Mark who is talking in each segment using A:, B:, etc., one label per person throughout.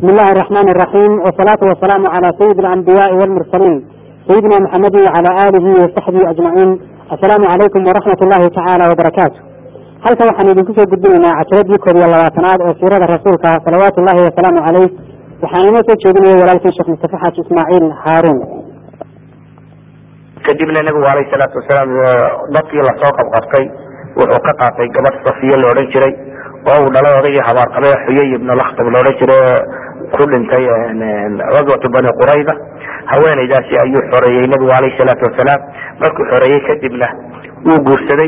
A: بسم الله الرحمن الرحيم والصلاة والسلام على سيد الأنبياء والمرسلين سيدنا محمد وعلى آله وصحبه أجمعين السلام عليكم ورحمة الله تعالى وبركاته halkan waxaan idinku soo gudbinaynaa casharadii koob iyo labaatanaad ee siirada rasuulka salawaatu ullahi wasalaamu caleyh waxaan inoo soo jeedinaya walaalkii sheekh mustafa xaaji ismaaciil haaruun
B: kadibna nabigu alayh salaatu wasalaam dadkii lasoo qabqabtay wuxuu ka qaatay gabadh safiye la odhan jiray oo uu dhalay odaygii habaarqabay xuyay ibnu lakhtab la odhan jiray ku dhintay gaswatu bani qurayda haweenaydaasi ayuu xoreeyey nabigu alayh salaatu wasalaam markuu xoreeyey kadibna wuu guursaday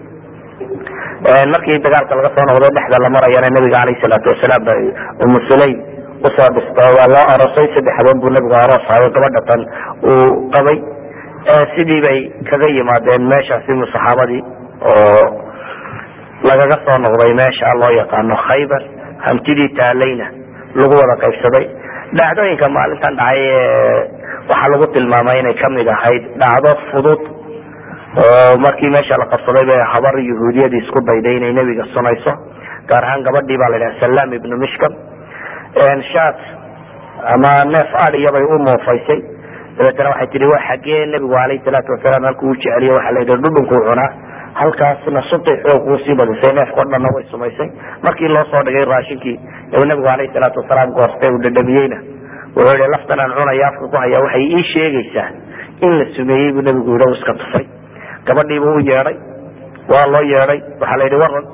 B: markii dagaalka laga soo noqday dhexda la marayana nabiga alayh salaatu wasalaam ba umu sulaym usoo dhisto waa loo aroosay saddex habeen buu nabigu aroos hayo gabadha tan uu qabay sidii bay kaga yimaadeen meeshaasi saxaabadii oo lagaga soo noqday meesha loo yaqaano khaybar hantidii taalayna lagu wada qaybsaday dhacdooyinka maalintan dhacay waxaa lagu tilmaamay inay kamid ahayd dhacdo fudud oo markii meesha la qabsaday bay habar yahuudiyadii isku dayday inay nebiga sunayso gaar ahaan gabadhii baa la yidhaha salam ibnu mishkam shat ama neef adiyabay u muufaysay dabeetana waxay tihi waa xagee nebigu alayh salaatu wasalaam halkuu jeceliye waxa la yidhi dhudhunkuu cunaa halkaasna subtay xoog uu sii badisay neefkao dhanna way sumaysay markii loo soo dhigay raashinkii u nabigu alayh salaatu wasalaam goostay uu dhadhamiyeyna wuxuu yihi laftan aan cunaya afka ku haya waxay ii sheegaysaa in la sumeeyey buu nabigu yidhi iska tufay gabadhiibuu u yeedhay waa loo yeedhay waxaa la yidhi waran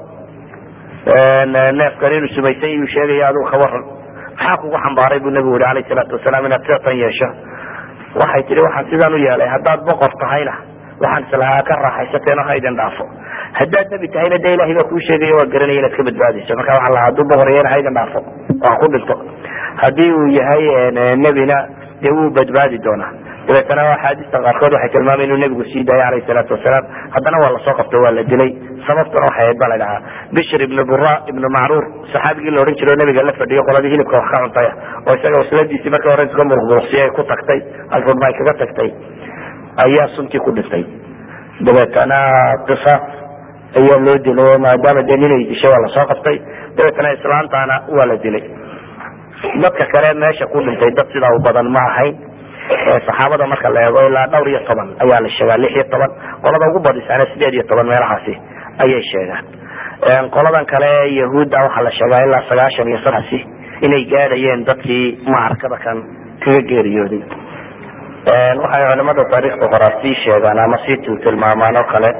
B: neefkan inuu sumaysay iyuu sheegaya adigu ka waran maxaa kugu xambaaray buu nabigu yihi alayh salaatu wasalaam inaad siatan yeesho waxay tihi waxaan sidaan u yeelay haddaad boqor tahayna waxaan islahaa ka raaxaysateen oo ha idin dhaafo haddaad nebi tahayna de ilahay baa kuu sheegaya waa garanaya inaad ka badbaadayso marka waxaa lahaa hadduu boqor yahayna ha idin dhaafo oo ha ku dhinto haddii uu yahay nebina dee wuu badbaadi doonaa dabeetana axaadiista qaarkood waxay tilmaamay inuu nebigu sii daayay alayh salaatu wasalaam haddana waa lasoo qabtay waa la dilay sababtuna waxay ahayd ba la dhahaa bishr ibnu bura ibnu macruur saxaabigii la odhan jiro o nabiga la fadhiyo qoladii hilibka wax ka cuntaya oo isaga wasladiisii markii hore iska muruqmuruqsiye ay ku tagtay alfurma ay kaga tagtay ayaa suntii ku dhintay dabeetana qisaas ayaa loo dilay oo maadaama dee ninay dishay waa lasoo qabtay dabeetana islaantaana waa la dilay dadka kale meesha ku dhintay dad sidaa u badan ma ahayn saxaabada marka la eego ilaa dhowr iyo toban ayaa la sheegaa lix iyo toban qolada ugu badisana sideed iyo toban meelahaasi ayay sheegaan qoladan kale yahuudda waxaa la sheegaa ilaa sagaashan iyo sadasi inay gaadhayeen dadkii macrakada kan kaga geeriyooday waxay culimada taariikhda horaa sii sheegaan ama sii tiltilmaamaan oo kale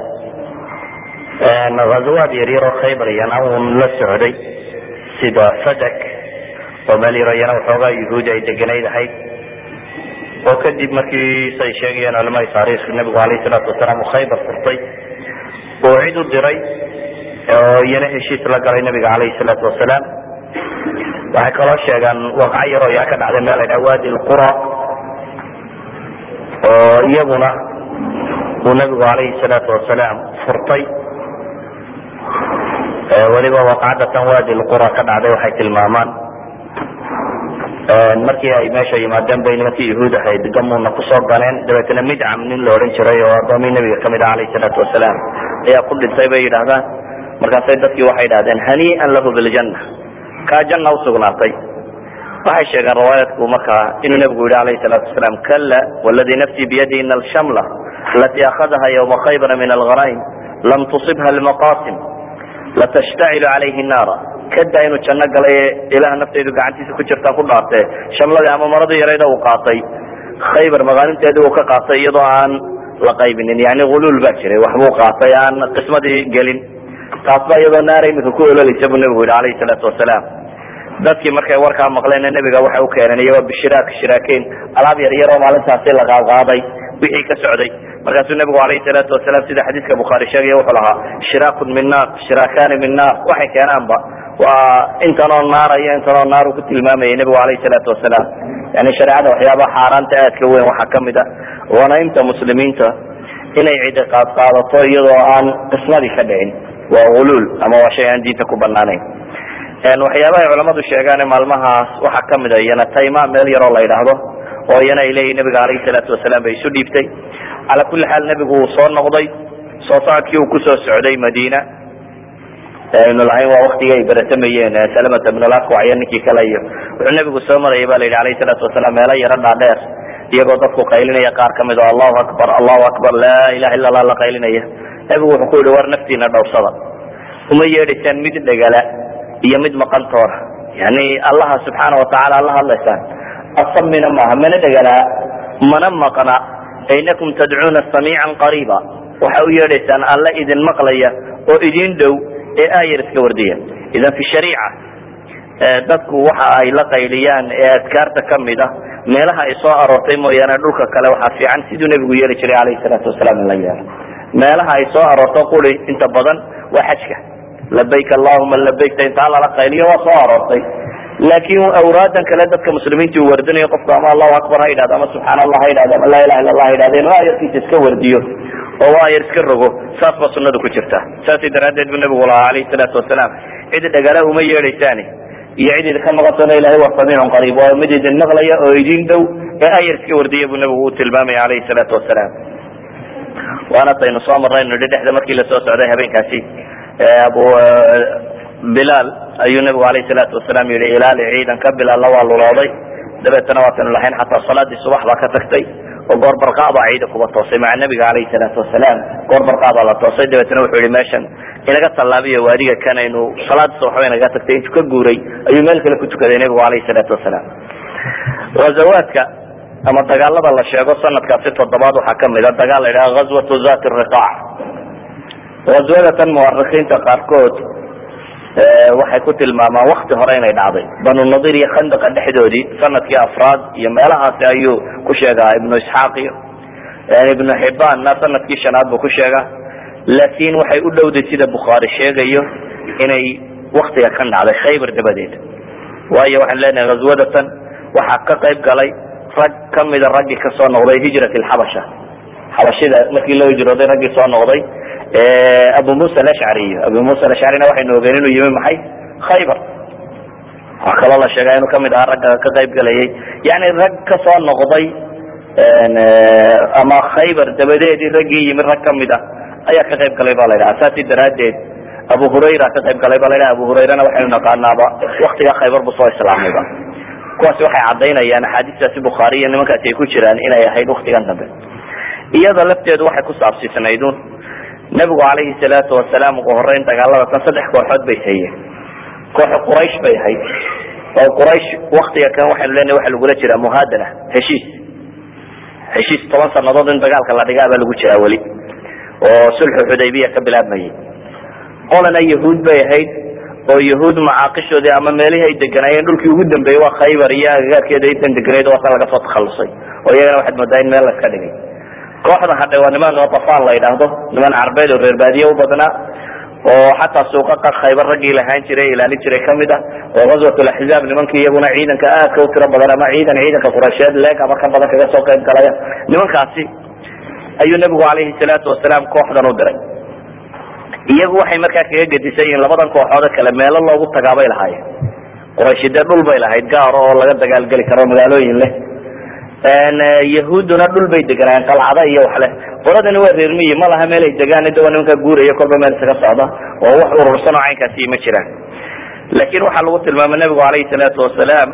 B: ghazawaad yaryar oo khaybar iyana uun la socday sida fadak oo meel yaro iyana waxoogaa yahuudi ay deganayd ahayd oo kadib markii say sheegayeen culamada taarikh nabigu alayh salaatu wasalaam uu khaybar furtay oo cid u diray oo iyana heshiis la galay nabiga alayh salaatu wasalaam waxay kaloo sheegaan waqco yaroo yaa ka dhacday meel la dhaha wadi lqura oo iyaguna uu nabigu alayhi salaatu wasalaam furtay weliba waqcadatan wadi lqura ka dhacday waxay tilmaamaan markii ay meesha yimaadeen bay nimankii yahuud ahayd gamuuna kusoo ganeen dabeetna midcam nin la odhan jiray oo adoomii nabiga kamid ah alayh salaatu wasalaam ayaa ku dhintay bay yidhahdaan markaasay dadkii waxay idhahdeen hanii'an lahu biljanna kaa janna usugnaatay waxay sheegeen riwaayadku markaa inuu nabigu yihi alayh salaatu wasalaam kala wladii nafsii biyadi ina alshamla alatii akhadaha ywma khaybara min alghanaim lam tusibha lmaqasim latashtacilu calayhi naara kada inuu janno galay ilaah naftaydu gacantiisa ku jirtaa ku dhaartee shamladii ama maradii yarayda uu qaatay khaybar magaalinteedii uu ka qaatay iyadoo aan la qaybinin yani huluul baa jiray waxbuu qaatay aan qismadii gelin taasba iyadoo naara imika ku ololaysa buu nabigu yihi alayhi salaatu wasalaam dadkii markay warkaa maqleen nabiga waxay u keeneen iyagoo bishiraak shiraakeyn alaab yar yar oo maalintaasi la qaadqaaday wixii ka socday markaasuu nabigu alayh salaatu wasalaam sida xadiiska bukhaari sheegaya wuxuu lahaa shiraakun min naar shiraakani min naar waxay keenaanba waa intanoo naara iyo intanoo naar uu ku tilmaamayay nabigu alayh salaatu wasalaam yani shareecada waxyaabaha xaaraanta aadka weyn waxaa kamid a wanaynta muslimiinta inay cidi qaadqaadato iyadoo aan qismadii ka dhicin waa huluul ama waa shay aan diinta ku banaanayn waxyaabahay culamadu sheegaan maalmahaas waxaa kamid a iyana tayma meel yaroo la yidhaahdo oo iyana ay leeyihin nabiga alayh salaatu wasalaam bay isu dhiibtay cala kulli xaal nebigu uu soo noqday soo socodkii uu kusoo socday madiina aynu lahayn waa waktigii ay beratamayeen salamata bnulakwac iyo ninkii kale iyo wuxuu nebigu soo marayay ba la yidhi alayhi salaatu wasalaam meelo yaro dhaadheer iyagoo dadku qaylinaya qaar kamid oo allahu akbar allahu akbar laa ilaha illa allah la qaylinaya nebigu wuxuu ku yihi war naftiina dhowrsada uma yeedhaysaan mid dhegala iyo mid maqantoona yani allaha subxaana watacaala la hadlaysaan asamina maaha mana dhegalaa mana maqna inakum tadcuuna samiican qariiba waxa u yeedhaysaan alla idin maqlaya oo idin dhow ee aayar iska wardiya idan fi shariica dadku waxa ay la qayliyaan ee adkaarta kamid a meelaha ay soo aroortay mooyaane dhulka kale waxaa fiican siduu nebigu yeeli jiray alayhi salaatu wasalaam in la yeelo meelaha ay soo aroorto quri inta badan waa xajka labayk allahuma labaykta intaa lala qayliyo waa soo aroortay laakin awraadan kale dadka muslimiinta uu wardinayo qofku ama allahu akbar ha yidhahdo ama subxaan allah ha yidhahdo ama laa ilaha illa allah ha yidhahdo inuu ayarkiisa iska wardiyo oo u ayar iska rogo saas baa sunadu ku jirta saasi daraaddeed bu nabigu lahaa alayhi salaatu wasalaam cid dhagala uma yeedhaysaani iyo cid idinka maqantona ilahay waa samiicun qariib waa mid idin maqlaya oo idin dhow ee ayar iska wardiya buu nabigu u tilmaamaya alayhi salaatu wasalaam waana taynu soo marnaynu nihi dhexda markii lasoo socday habeenkaasi abu bilaal ayuu nabigu alayhi salaatu wasalaam yihi ilaali ciidanka bilaalna waa lulooday dabeetana waatanu lahayn xataa salaadii subax baa ka tagtay oo goor barqaa baa ciida kuba toosay maca nabiga alayhi salaatu wasalaam goor barqaa baa la toosay dabeetana wuxuu yihi meeshan inaga tallaabiyo waadiga kanaynu salaadii subax ba inaga tagtay intuu ka guuray ayuu meel kale ku tukaday nabigu alayhi salaatu wasalaam ghazawaadka ama dagaalada la sheego sanadkaasi toddobaad waxaa kamid a dagaal la yidhaha ghazwatu zat riqaac ghazwadatan muwarikiinta qaarkood waxay ku tilmaamaan wakti hore inay dhacday banu nadir iyo khandaqa dhexdoodii sanadkii afraad iyo meelahaasi ayuu ku sheegaa ibnu isxaaq iyo ibnu xibaanna sanadkii shanaad buu ku sheegaa laakin waxay u dhowday sida bukhaari sheegayo inay waktiga kan dhacday khaybar dabadeed waayo waxaan leenahay ghazwadatan waxaa ka qayb galay rag kamida raggii kasoo noqday hijrat lxabasha xabashida markii loo hijrooday raggii soo noqday abu musa alashcari abu musa alashcarina waxaynu ogeen inuu yimi maxay khaybar waxaa kaloo la sheegaa inuu kamid ahaa ragga ka qayb galayay yani rag kasoo noqday ama khaybar dabadeedii raggii yimi rag kamid a ayaa ka qayb galay ba la yidhaha saasi daraadeed abu hurayra ka qayb galay ba la yidhaha abu hurayrana waxaynu naqaanaaba waktigaa khaybar bu soo islaamayba kuwaasi waxay cadaynayaan axaadiistaasi bukhaari iyo nimankaasi ay ku jiraan inay ahayd waktigan dambe iyada lafteedu waxay ku saabsiisnaydun nabigu calayhi salaatu wasalaam ugu horeyn dagaalada tan saddex kooxood bay hayeen kooxo quraysh bay ahayd oo quraysh waktiga kan waxaynu leenahay waxa lagula jiraa muhaadana heshiis heshiis toban sanadood in dagaalka la dhigaa baa lagu jiraa weli oo sulxu xudaybiya ka bilaabmayay qolana yahuud bay ahayd oo yahuud macaaqishoodii ama meelihii ay deganaayeen dhulkii ugu dambeeyey waa khaybar iyo agagaarkeeda intan deganayd waa ta laga soo takhalusay oo iyagana waxaad moodaa in meel la iska dhigay kooxda hadhe waa niman atafaan la yidhaahdo niman carbeed oo reer baadiye u badnaa oo xataa suuqaqa khaybar raggii lahaan jiray ilaalin jiray kamid ah oo ghazwat laxzaab nimankii iyaguna ciidanka aadka u tiro badan ama ciidan ciidanka quraysheed leeg ama ka badan kaga soo qayb galaya nimankaasi ayuu nabigu calayhi salaatu wasalaam kooxdan u diray iyagu waxay markaa kaga gedisan yihiin labadan kooxoode kale meelo loogu tagaabay lahaayeen qurayshi dee dhul bay lahayd gaaro oo laga dagaalgeli karo magaalooyin leh yahuudduna dhul bay deganaayen qalcada iyo wax leh qoladani waa reermiyi ma laha meel ay degaan de waa nimankaa guuraya kolba meel isaga socda oo wax urursan oo caynkaasi ma jiraan laakin waxaa lagu tilmaamay nabigu calayhi salaatu wasalaam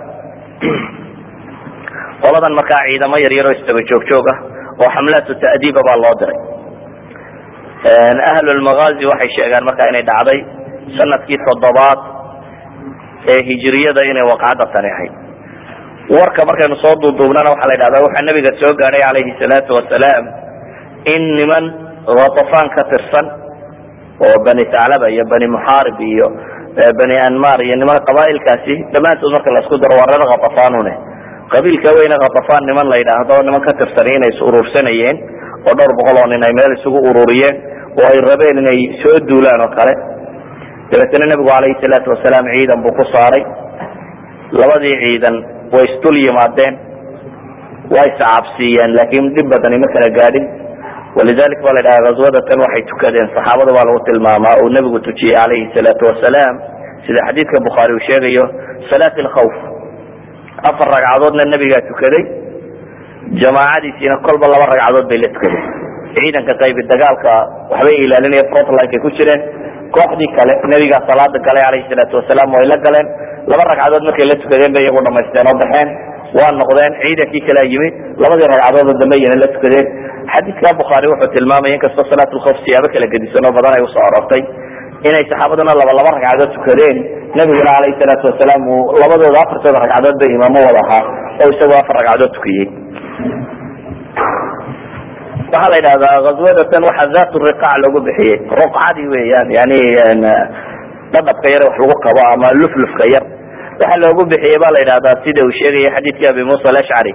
B: qoladan markaa ciidamo yar yar oo istaba joog joog ah oo xamlaatu ta'diiba baa loo diray ahlulmagaazi waxay sheegaan markaa inay dhacday sanadkii toddobaad ee hijiriyada inay waqacadda tani ahayd warka markaynu soo duuduubnana waxaa la yidhahdaa waxaa nabiga soo gaadhay calayhi salaatu wasalaam in niman khatafaan ka tirsan oo bani taclaba iyo bani muxaarib iyo bani anmar iyo niman qabaailkaasi dhammaantood marka la isku daro waa reer khatafaanune qabiilka weyne khatafaan niman la yidhaahdo niman ka tirsan inay is urursanayeen oo dhowr boqol oo nin ay meel isugu ururiyeen oo ay rabeen inay soo duulaan oo kale dabeetana nebigu calayhi salaatu wasalaam ciidan buu ku saaray labadii ciidan way isdul yimaadeen way iscabsiiyeen laakin dhib badani ma kala gaadhin walidalik ba la yidhaha ghazwadatan waxay tukadeen saxaabada baa lagu tilmaamaa uu nebigu tujiyey calayhi salaatu wasalaam sida xadiidka bukhaari uu sheegayo salaat alkhawf afar ragcadoodna nebigaa tukaday jamaacadiisiina kolba laba ragcadood bay la tukadeen ciidanka qaybi dagaalka waxbay ilaalinaya frontlinekay ku jireen kooxdii kale nebigaa salaada galay calayhi salaatu wasalaam way la galeen laba ragcadood markay la tukadeen bay iyagu dhamaysteen oo baxeen waa noqdeen ciidankii kalea yimi labadii ragcadood oo dambe iyana la tukadeen xadiidka bukhaari wuxuu tilmaamaya inkastoo salaatulkhawf siyaabo kala gedisan oo badan ay usoo arortay inay saxaabaduna laba laba ragcadood tukadeen nebiguna calayhi salaatu wasalaam uu labadooda afartooda ragcadood ba imaamo wada ahaa oo isagoo afar ragcadood tukiyey waxaa la yidhahdaa ghazwadatan waxaa zaat riqaac lagu bixiyey ruqcadii weeyaan yani dhadhabka yar wax lagu qabo ama luflufka yar waxa loogu bixiyey ba la yidhahdaa sida uu sheegaya xadiidkii abi musa alashcari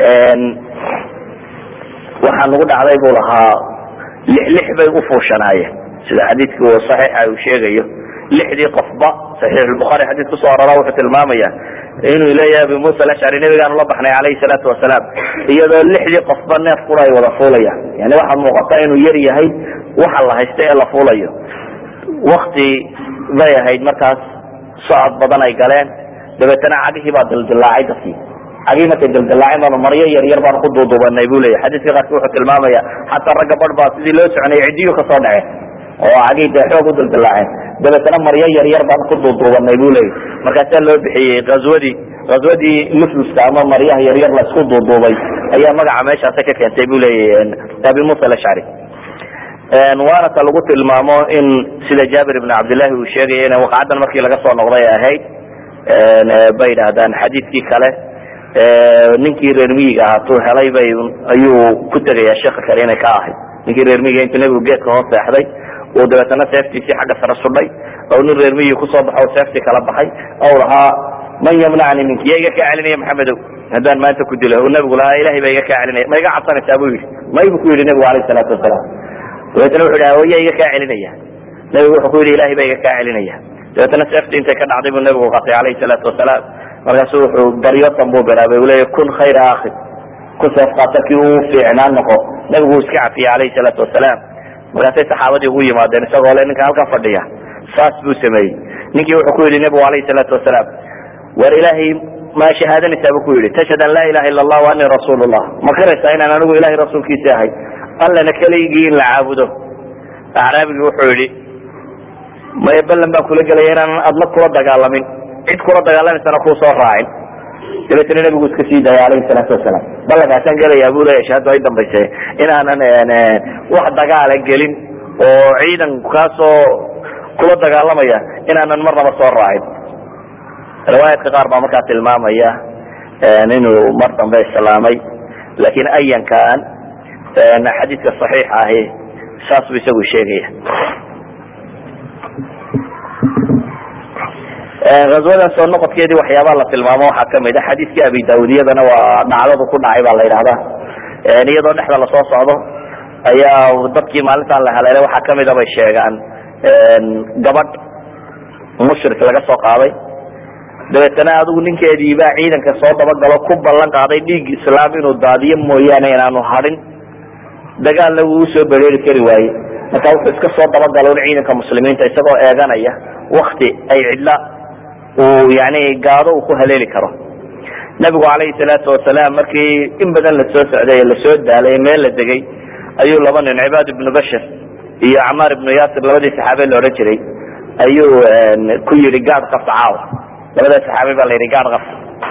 B: waxaa nagu dhacday buu lahaa lix lix bay ufuushanaayeen sida xadiidki saxiixa uu sheegayo lixdii qofba saxiix lbukhari xadiid kusoo arora wuxuu tilmaamaya inuu leeyahay abi musa alashcari nabigaanu la baxnay calayhi salaatu wasalaam iyadoo lixdii qofba neef kura ay wada fuulayaan yani waxaa muuqata inuu yar yahay waxa la haysta ee la fuulayo wakti bay ahayd markaas socod badan ay galeen dabeetana cagihii baa dildilaacay dadkii cagihii markay dildilaaceen baanu maryo yar yar baanu ku duuduubanay bu leyahy xadiiska qaarki wuxuu tilmaamaya xataa ragga bar baa sidii loo soconayay cidiyu kasoo dhaceen oo cagihii dee xoog u dildilaaceen dabeetana maryo yar yar baanu ku duuduubanay bu leyahy markaasaa loo bixiyey azwadii ghazwadii luflufka ama maryaha yaryar la isku duuduubay ayaa magaca meeshaasa ka keentay bu leeyahy abi musa alashcari waana ta lagu tilmaamo in sida jaabir ibn cabdillahi uu sheegaya in waqcadan markii laga soo noqday ahayd bay idhahdaan xadiidkii kale ninkii reer miyiga ahaatuu helay bay ayuu ku tegayaa sheeka kale inay ka ahayd ninkii reer miyiga intuu nebigu geedka hoos seexday uu dabeetana seeftiisii xagga sare sudhay oo nin reer miyiga kusoo baxo seeftii kala baxay ou lahaa man yamnacni minki ya iga kaa celinaya maxamedow haddaan maanta ku dilo u nabigu lahaa ilahay baa iga kaa celinaya ma iga cabsanaysaa bu yidhi may bu ku yidhi nebigu alayh salaatu wasalaam dabeetana wuxu yidhi hooya iga kaa celinaya nebigu wuxuu ku yidhi ilahay baa iga kaa celinaya dabeetana seeftii intay ka dhacday buu nebigu qatay calayhi salaatu wasalaam markaasu wuxuu baryotan buu bilaabay uu leeya kun khayra akhi kun seef qaata kii uu fiicnaan noqo nebigu uu iska cafiyey calayhi salaatu wasalaam markaasay saxaabadii ugu yimaadeen isagoo le ninka halkan fadhiya saas buu sameeyey ninkii wuxuu ku yidhi nebigu alayhi salaatu wasalaam war ilaahay ma shahaadanaysaa bu ku yidhi tashhad an laa ilaha illa allah wa anii rasuul llah ma qiraysaa inaan anigu ilahay rasuulkiisi ahay allana keligii in la caabudo acraabigii wuxuu yidhi maya ballan baan kula gelaya inaanan adna kula dagaalamin cid kula dagaalamaysana kuu soo raacin dabeetana nebigu iska sii daaya alayhi salaatu wasalaam ballankaasaan gelayaa bu leya shahada ay dambayse inaanan wax dagaala gelin oo ciidan kaasoo kula dagaalamaya inaanan marnaba soo raacin riwaayadka qaar baa markaa tilmaamaya inuu mar dambe islaamay lakin ayankan xadiidka صaxiixa ahi saas bu isagu sheegaya azwadan soo noqodkeedii waxyaabaa la tilmaamo waxaa kamid a xadiidkii abi daawudiyadana waa dhacdadu ku dhacay baa la yidhahda iyadoo dhexda lasoo socdo ayaa dadkii maalintan la haleelay waxaa kamida bay sheegaan gabadh mushrik laga soo qaaday dabeetana adigu ninkeedii baa ciidanka soo dabagalo ku ballan qaaday dhiig islaam inuu daadiyo mooyaane inaanu hadin dagaalna wuu usoo bereeri kari waaye marka wuxuu iska soo dabagalo ciidanka muslimiinta isagoo eeganaya wakti ay cidla uu yani gaado uu ku haleeli karo nabigu calayhi salaatu wasalaam markii in badan lasoo socday lasoo daalay meel la degay ayuu laba nin cibaad ibnu bashir iyo camaar ibnu yaasir labadii saxaabe la odhan jiray ayuu ku yidhi gaad qabta caawa labada saxaabi baa la yidhi gaad qabta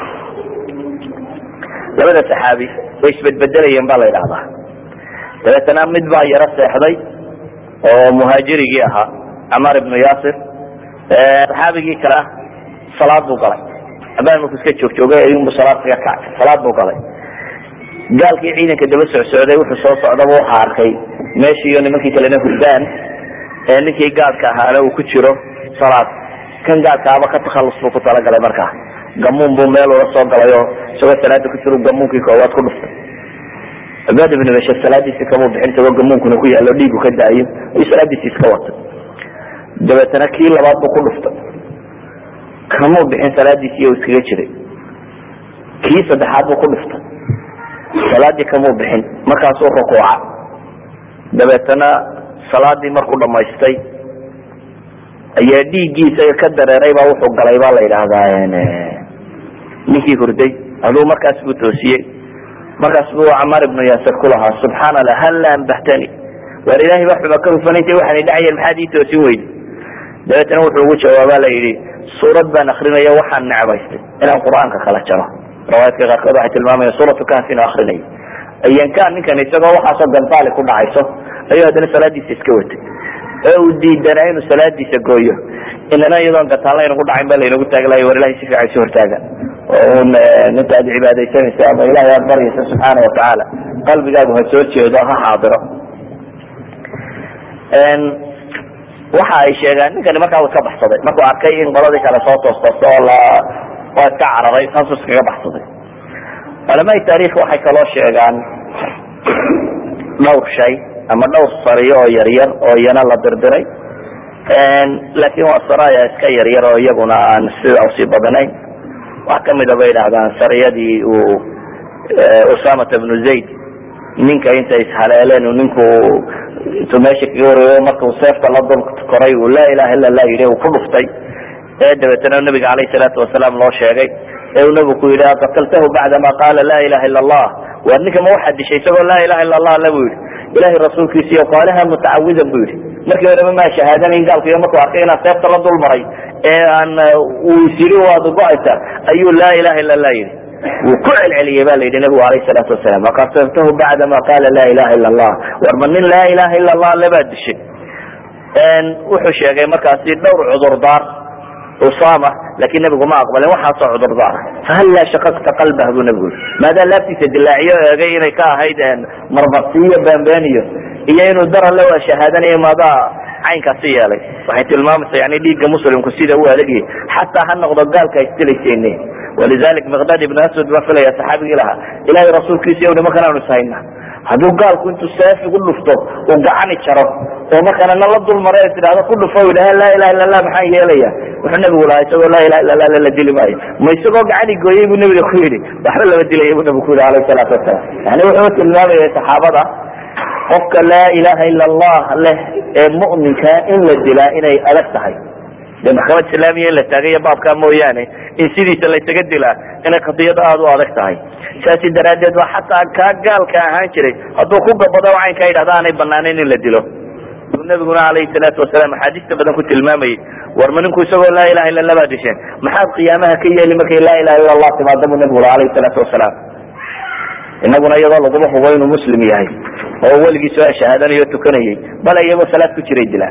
B: labada saxaabi way isbedbedelayeen ba la yidhahdaa dabeetana mid baa yaro seexday oo muhaajirigii ahaa camaar ibnu yaasir saxaabigii kale ah salaad buu galay abaan marku iska joogjoogay ayunbu salaad kaga kacay salaad buu galay gaalkii ciidanka daba socsocday wuxuu soo socdaba waxa arkay meeshiiyo nimankii kalena hurdaan ee ninkii gaadka ahaana uu ku jiro salaad kan gaadkaaba ka takhallus buu ku talagalay markaa gamuun buu meel ula soo galay oo isagoo salaada ku jiro gamuunkii koowaad ku dhuftay cibaad ibnu bashir salaadiisi kamuu bixin isagoo gamuunkuna ku yaallo dhiigu ka daayo ayuu salaadiisi iska watay dabeetana kii labaad buu ku dhuftay kamuu bixin salaadiisii oo iskaga jiray kii saddexaad buu ku dhuftay salaadii kamuu bixin markaasuu rukuuca dabeetana salaadii markuu dhamaystay ayaa dhiiggiisa ka dareeray baa wuxuu galay baa la yidhaahdaa ninkii hurday aduu markaas buu toosiyey markaas buu camaar ibnu yaasir ku lahaa subxaana allah halla ambahtani waar ilahay baa xuma ka hufanaysa waxaana dhacayeen maxaad ii toosin weydi dabeetana wuxuu ugu jawaaba la yidhi suurad baan akrinaya waxaan necbaystay inaan qur-aanka kala jaro riwaayadka qaarkood waxay tilmaamaya suuratu kahf inuu akrinay ayankaan ninkan isagoo waxaasoo gantaali ku dhacayso ayuu haddana salaadiisa iska watay ee uu diidanaa inuu salaadiisa gooyo inana iyadoon gataalla aynagu dhacayn ba laynagu taaglayo war ilahay si fiican isu hortaaga oo un ninka aad cibaadaysanaysa ama ilahay aad baryaysa subxaana watacaala qalbigaagu ha soo jeedo ha xaadiro waxa ay sheegaan ninkani markaa uu iska baxsaday markuu arkay in qoladii kale soo toostoosta oo la waa iska cararay saasuu iskaga baxsaday culamai taarikh waxay kaloo sheegaan dhowr shay ama dhowr sariyo oo yaryar oo iyana la dirdiray laakin waa saraya iska yaryar oo iyaguna aan sida usii badanayn wax kamida bay idhahdaan sariyadii uu usamata bnu zayd ninka intay ishaleeleen ninku intuu meesha kaga wareeyo markau seefta la dul koray uu laa ilaha illa lah yidhi uu ku dhuftay ee dabeetana nabiga alayh salaatu wasalaam loo sheegay ee uu nabigu ku yidhi aqataltahu bacdama qaala laa ilaha illa allah war ninka ma waxaad dishay isagoo laa ilaha illa allah le bu yidhi ilahay rasuulkiisiiyo qaalaha mutacawidan bu yidhi markii horeba maa shahaadanayn gaalka iyo markuu arkay inaan seefta la dul maray ee aan uu isyiri waad go-aysa ayuu laa ilaha illa lah yidhi wuu ku celceliyey ba la yidhi nabigu alayh salaatu wasalam aqataltahu bacdama qaala laa ilaha illa allah war ma nin laa ilaha illa allah lebaad dishay wuxuu sheegay markaasi dhowr cudurdaar usama lakin nabigu ma aqbalin waxaasoo cudurdaara fahalla shaqaqta qalbah buu nabigu yii maadaa laabtiisa dilaaciyo eegay inay ka ahayd marmarsiiyo beenbeeniyo iyo inuu daran le waa shahaadanayo maadaa caynkaasi yeelay waxay tilmaamaysa yani dhiigga muslimku sida u adagyahy xataa ha noqdo gaalka isdilaysayne walidalik miqdad ibn aswad baa filaya saxaabigii lahaa ilahay rasuulkiisa nimankan aanu ishayna hadduu gaalku intuu seef igu dhufto uu gacani jaro oo markaana na la dul mara tidhahdo ku dhufo idhaha laa ilaha illa lah maxaan yeelaya wuxuu nabigu lahaa isagoo laa ilaha illa lah la dili maayo ma isagoo gacani gooyey buu nabiga ku yidhi waxba lama dilaya buu nabigu ku yidhi alayh salaatu wasalaam yani wuxuu tilmaamayay saxaabada qofka laa ilaha illa allah leh ee mu'minka in la dilaa inay adag tahay de maxkamad islaamiya in la taagayo baabkaa mooyaane in sidiisa laysaga dilaa inay qadiyad aada u adag tahay saasi daraaddeed ba xataa kaa gaalka ahaan jiray hadduu ku gabado caynkaa yidhahda aanay banaanayn in la dilo nabiguna alayhi salaatu wasalaam axaadiista badan ku tilmaamayay war ma ninku isagoo laa ilaha illa lah baa disheen maxaad qiyaamaha ka yeeli markay laa ilaha illa allah timaado buu nabigu ula alayhi salaatu wasalaam inaguna iyadoo laguma hubo inuu muslim yahay oo weligii soo shahaadanayo o tukanayay bal iyagoo salaad ku jiray dilaan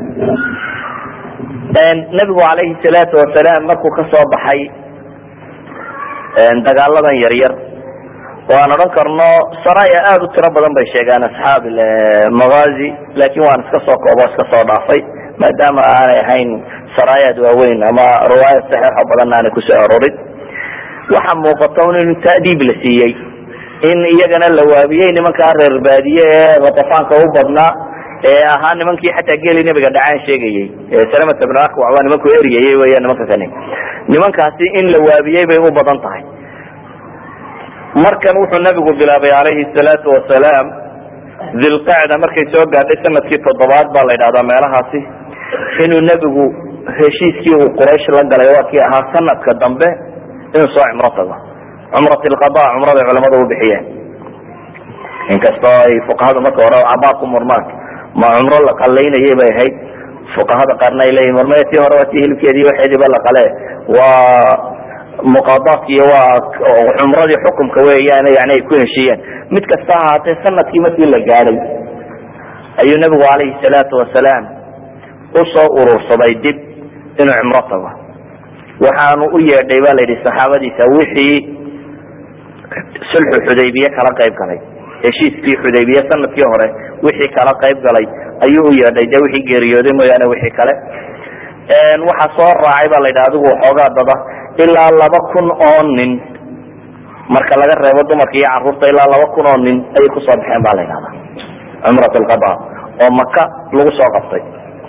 B: nabigu alayhi salaatu wasalaam markuu kasoo baxay dagaaladan yaryar oo aan odhan karno saraya aada u tiro badan bay sheegaan asxaab magazi lakin waan iska soo koobo iska soo dhaafay maadaama aanay ahayn saraayaad waaweyn ama riwaayad saxiixo badan aanay kusoo arorin waxa muuqata un in taadiib la siiyey in iyagana la waabiyey nimankaa reer baadiye ee ratafaanka u badnaa ee ahaa nimankii xataa geeli nabiga dhacaan sheegayey salamat bn akwac waa nimanku eriyayey weya nimanka kani nimankaasi in la waabiyey bay u badan tahay markan wuxuu nabigu bilaabay calayhi salaatu wasalaam dilqacda markay soo gaadhay sanadkii toddobaad baa la yidhahdaa meelahaasi inuu nebigu heshiiskii uu quraysh la galay waa kii ahaa sanadka dambe inuu soo cumro tago cumrat lqada cumraday culamadu u bixiyeen inkastoo ay fuqahadu marka hore cabaa ku murmaan ma cumro la qalaynayay bay ahayd fuqahada qaarna ay leeyihin marmaya tii hore waa tii hilibkeedii waxeediiba la qale waa muqadaadki iyo waa cumradii xukumka weeyaan yani ay ku heshiiyeen mid kasta ahaatee sanadkii markii la gaadhay ayuu nabigu calayhi salaatu wasalaam usoo urursaday dib inuu cumro tago waxaanu u yeedhay ba la yidhi saxaabadiisa wixii sulxu xudaybiye kala qayb galay heshiiskii xudaybiye sanadkii hore wixii kala qayb galay ayuu u yeedhay de wixii geeriyooday mooyaane wixii kale waxaa soo raacay ba la yidhi adigu waxoogaa dada ilaa laba kun oo nin marka laga reebo dumarka iyo caruurta ilaa laba kun oo nin ayay kusoo baxeen ba la yidhahda cumrat lqada oo maka lagu soo qabtay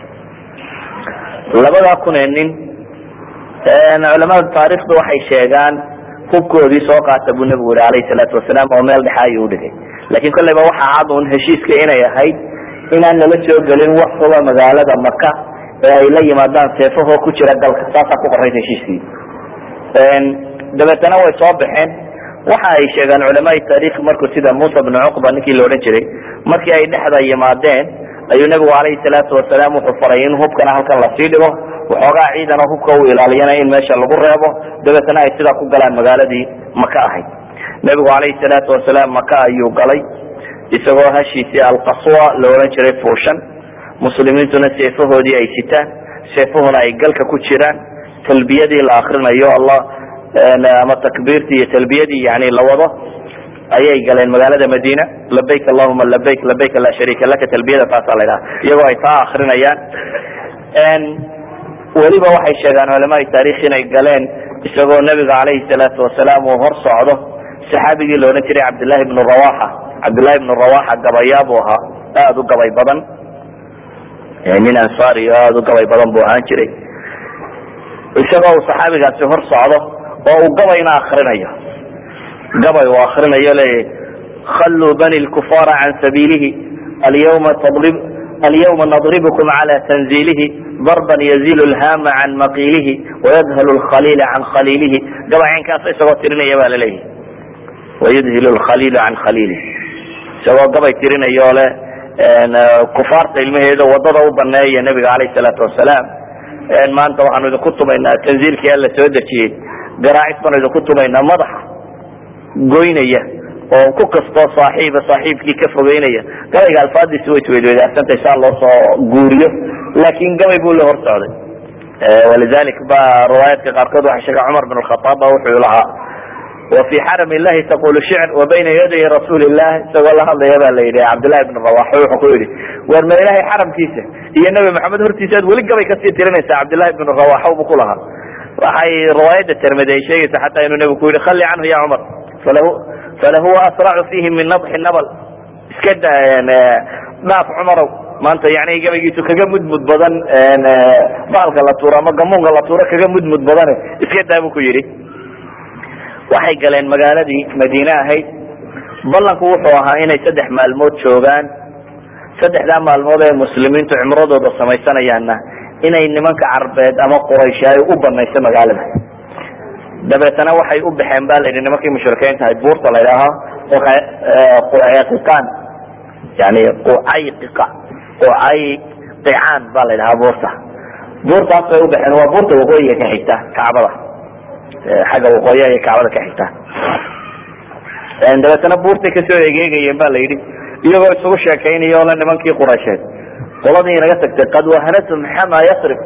B: labadaa kun ee nin culamada taarikhda waxay sheegaan hubkoodii soo qaata buu nabigu yihi alayhi salaatu wasalaam oo meel dhexa ayuu udhigay lakin kolleyba waxaa cad un heshiiska inay ahayd inaan lala soo gelin wax kuba magaalada maka ee ay la yimaadaan seefahoo ku jira dalka saasaa ku qorayd heshiiskii dabeetana way soo baxeen waxa ay sheegaan culamaai taarikh markuu sida musa bnu cuqba ninkii la odhan jiray markii ay dhexda yimaadeen ayuu nabigu calayhi salaatu wasalaam wuxuu faray in hubkana halkan lasii dhigo waxoogaa ciidan oo hubka u ilaaliyana in meesha lagu reebo dabeetana ay sidaa ku galaan magaaladii maka ahayd nebigu calayhi salaatu wasalaam maka ayuu galay isagoo hashiisii alqaswa la odhan jiray fuushan muslimiintuna seefahoodii ay sitaan seefahuna ay galka ku jiraan talbiyadii la akrinayo allah ama takbiirtii iyo talbiyadii yani la wado ayay galeen magaalada madiina labayk allahuma labayk labayk laa shariika laka talbiyada taasaa la ydhaha iyagoo ay taa akrinayaan weliba waxay sheegaan culamaai taarikh inay galeen isagoo nebiga calayhi salaatu wasalaam uu hor socdo saxaabigii la odhan jiray cabdillahi bnu rawaxa cabdillahi bnu rawaxa gabayaa buu ahaa aada u gabay badan nin ansaari o aada u gabay badan buu ahaan jiray isagoo uu saxaabigaasi hor socdo oo uu gabayna akrinayo gabay uu akrinayo leeyahy khalluu bani lkufaara can sabiilihi alyawma tadrib alyawma nadribkum cala tanziilihi darban yazilu lhama can maqiilihi wayadhalu lkhaliila can khaliilihi gabay caynkaas isagoo tirinaya baa laleeyahy wayudhilu lkhaliilu can khaliilihi isagoo gabay tirinayo le kufaarta ilmaheeda wadada u baneeya nabiga alayh salaatu wasalaam maanta waxaanu idinku tumaynaa tanziilkii alla soo dejiyey garaacis baanu idinku tumaynaa madaxa goynaya oo ku kastoo saaxiiba saaxiibkii ka fogeynaya gabayga alfaadiisi way isweydweydaarsantahay saa loo soo guuriyo laakin gabay buu la hor socday walidalik ba riwaayaadka qaarkood waxaa sheega cumar bin khaaab ba wuxuu lahaa وفي xرم اللhi تقul شعر وبyna yaday رasuل الlah isagoo la hadlaya ba la yidhi cabdاللahi بن رواح wuxuu ku yihi war ma ilahay xaramkiisa iyo نebi mحamed hortiisa ad weli gabay kasii tirinaysa cabdاللahi بن رواح bu ku lahaa waxay riwaayada termid ay sheegaysa xataa inuu nebigu ku yihi khali canhu ya cmar falahuwa asرacu fihi min نضxi nbl iska dhaaf cmarow maanta yani gabaygiisu kaga mudmud badan baalka la tuuro ama gamuunka la tuuro kaga mudmud badane iska daa bu ku yihi waxay galeen magaaladii madiine ahayd ballanku wuxuu ahaa inay saddex maalmood joogaan saddexdaa maalmood ee muslimiintu cimradooda samaysanayaanna inay nimanka carbeed ama quraysh ay u banayso magaalada dabeetana waxay u baxeen ba la yidhi nimankii mushrikiinta ahayd buurta la ydhaaho qucayqiqaan yani qucayqiqa qucayqicaan ba la ydhahaa buurta buurtaas bay u baxeen waa buurta waqooyiga ka xigta kacbada xagga waqooyi ayay kacbada ka xigtaa dabeetana buurtay kasoo egeegayeen ba la yidhi iyagoo isugu sheekaynayo le nimankii quraysheed qoladii inaga tagtay qad wahanatum xama yasrib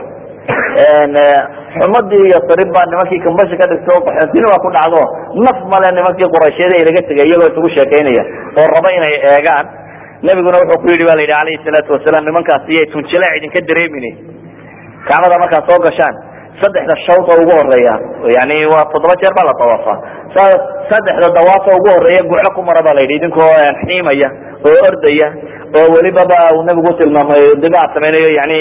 B: xumadii yasrib baa nimankii kambasha ka dhigto qaxoontina waa ku dhacdo naf male nimankii quraysheed ee inaga tegay iyagoo isugu sheekaynaya oo raba inay eegaan nebiguna wuxuu ku yidhi ba la yidhi alayhi salaatu wasalaam nimankaasi iyay tunjilaac idinka dareemin kacbada markaad soo gashaan saddexda shawd oo ugu horeeya yani waa toddoba jeer baa la dawaafa saddexda dawaaf oo ugu horeeya guclo ku mara ba la yidhi idinkoo xiimaya oo ordaya oo welibaba uu nabigu tilmaamay dibaa samaynayo yani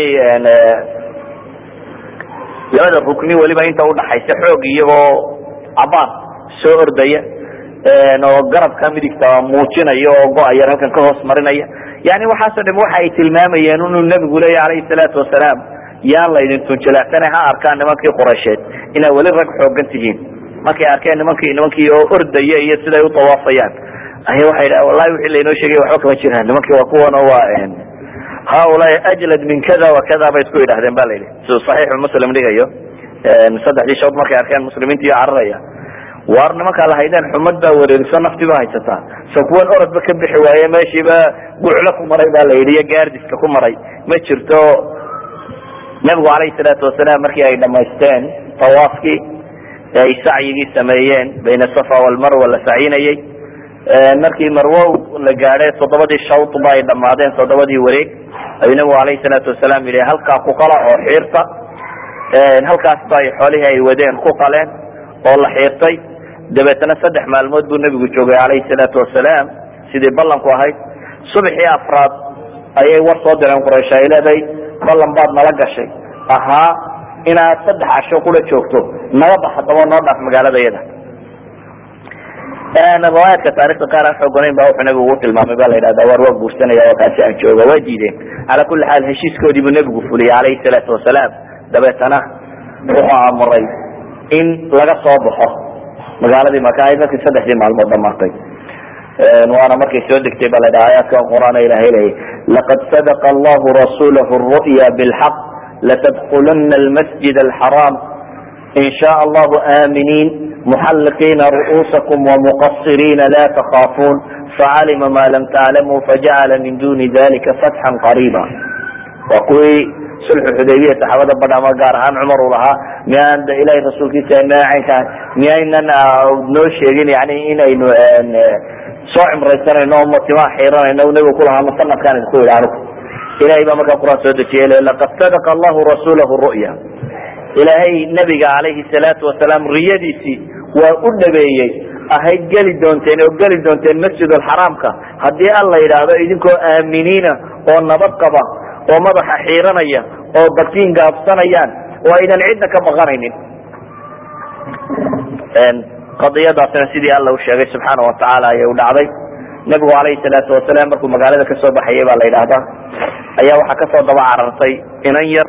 B: labada rukni weliba inta udhaxaysa xoog iyagoo cabaar soo ordaya oo garabka midigta muujinaya oo go-ayar halkan ka hoos marinaya yani waxaasoo dham waxa ay tilmaamayeen inuu nabigu leeya alayhi salaatu wasalaam yaan laydin tunjilaacsana ha arkaan nimankii quraysheed inaad weli rag xoogan tihiin markay arkeen nimankii nimankii oo ordaya iyo siday u dawaafayaan aya waxay dha wallahi wixii laynoo sheegay waxba kama jiraan nimankii waa kuwan oo waa haulaai ajlad min kada wa kada bay isku yidhahdeen ba la yidhi siduu saxiixu muslim dhigayo saddexdii shawd markay arkeen muslimiintii cararaya waar nimankaa lahaydeen xumad baa wareeriso nafti ba haysataa so kuwan orodba ka bixi waaye meeshiiba guclo ku maray ba la yidhi iyo gaardiska ku maray ma jirto nabigu alayhi salaatu wasalaam markii ay dhamaysteen tawaafkii ay sacyigii sameeyeen bayna safa walmarwa la sacyinayey markii marwo la gaadhay toddobadii shawd ba ay dhamaadeen toddobadii wareeg ayuu nabigu alayhi salaatu wasalaam yihi halkaa ku qala oo xiirta halkaas ba ay xoolihii ay wadeen ku qaleen oo la xiirtay dabeetana saddex maalmood buu nebigu joogay alayhi salaatu wasalaam sidii ballanku ahayd subaxii afraad ayay war soo direen quraysh ay leedahay ballan baad nala gashay ahaa inaad saddex casho kula joogto naga bax haddaba noo dhaaf magaalada yada riwaayaadka taarikhda qaar aan xooganayn ba wuxuu nabigu ugu tilmaamay ba la yidhahda war waa guursanaya oo kaasi aan jooga waa diideen cala kulli xaal heshiiskoodii buu nebigu fuliyey alayhi salaatu wasalaam dabeetana wuxuu amuray in laga soo baxo magaaladii maka ahayd markii saddexdii maalmood dhamaatay waana markay soo degtay ba la dhaha aayaadkan quraan ilahay leeyay laqad sadaqa allahu rasulahu ru'ya bilxaq latadkuluna almasjid alxaraam in sha allahu aaminiin muxalliqiina ru'uusakum wamuqasiriina la takhaafuun facalima ma lam taclamuu fajacala min duni dalika fatxan qariiba waa kuwii sulxu xudaybiya saxaabada badh ama gaar ahaan cumar uu lahaa miyaan ilahay rasuulkiisa macaynkaa miyaynan noo sheegin yani inaynu soo cimraysanayno o matimaa xiiranayno nabigu kulahaa ma sanadkaan idinku yidhi anigu ilahay baa markaa qur-aan soo dejiyay laqad sadaqa allahu rasuulahu ru'ya ilaahay nabiga calayhi salaatu wasalaam riyadiisii waa u dhabeeyey ahayd geli doonteen oo geli doonteen masjid alxaraamka haddii alla yidhaahdo idinkoo aaminiina oo nabad qaba oo madaxa xiiranaya oo bakiin gaabsanayaan oo aydan cidna ka baqanaynin qadiyadaasina sidii alla u sheegay subxaana watacaala ayay u dhacday nebigu calayhi salaatu wasalaam markuu magaalada kasoo baxayay baa la yidhaahdaa ayaa waxaa kasoo daba carartay inan yar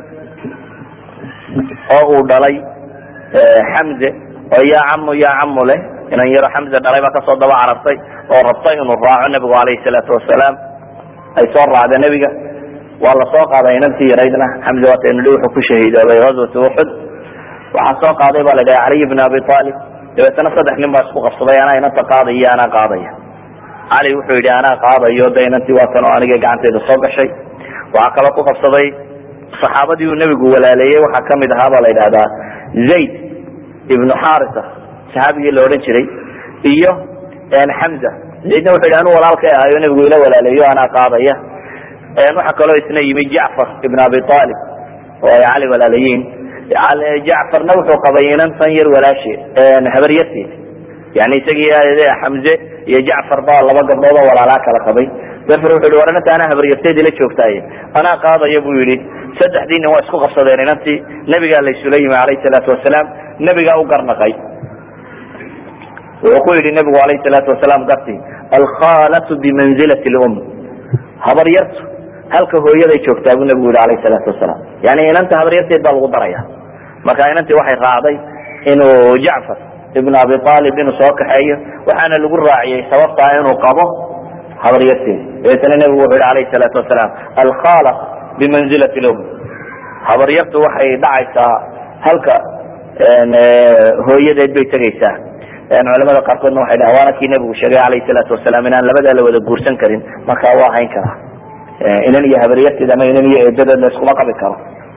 B: oo uu dhalay xamze oo yaa camu yaa camu leh inan yaro xamze dhalay baa kasoo daba carartay oo rabtay inuu raaco nebigu calayhi salaatu wasalaam ay soo raacda nebiga waa la soo qaaday inantii yaraydna xamze waataynu dhi wuxuu ku shahiidoobay ghazwati uxud waxaa soo qaaday ba la dhaha caliy bn abi aalib dabeetana saddex nin baa isku qabsaday anaa inanta qaadaya iyo anaa qaadaya cali wuxuu yidhi anaa qaadayo de inantii waatan oo aniga gacanteyda soo gashay waxaa kaloo ku qabsaday saxaabadii uu nebigu walaaleeyey waxaa kamid ahaa baa la yidhahdaa zayd ibnu xarisa saxaabigii la odhan jiray iyo xamza zaydna wuxu yidhi anuu walaalkay ahayo nebigu ila walaaleeyo anaa qaadaya waxaa kaloo isna yimi jacfar ibn abi aalib oo ay cali walaalayiin jacfarna wuxuu qabay inantan yar walaashi habaryarteed yani isagii xamze iyo jacfar baa laba gabdhood oo walaalaa kala qabay jafar wuxu yhi war inanta anaa habaryarteed ila joogtaaye anaa qaadaya buu yidhi saddexdii nin waa isku qabsadeen inantii nabigaa laysula yimi alayhi salaatu wasalaam nebigaa u garnaqay wuxuu ku yidhi nebigu alayhi salaatu wasalaam garti alkhalatu bimanzilati lum habaryartu halka hooyaday joogtaa buu nebigu yihi alayhi salaatu wasalaam yani inanta habaryarteed baa lagu daraya marka inantii waxay raacday inuu jacfar ibn abi aalib inuu soo kaxeeyo waxaana lagu raaciyey sababtaa inuu qabo habaryarteed dabeetana nebigu wuxuu yihi alayhi salaatu wasalaam alkhala bimanzilati lum habaryartu waxay dhacaysaa halka hooyadeed bay tegaysaa culamada qaarkoodna waxay dhahan waana kii nebigu sheegay alayhi salaatu wasalaam inaan labadaa la wada guursan karin marka waa hayn karaa inan iyo habaryarteed ama inan iyo eedadeed la iskuma qabi karo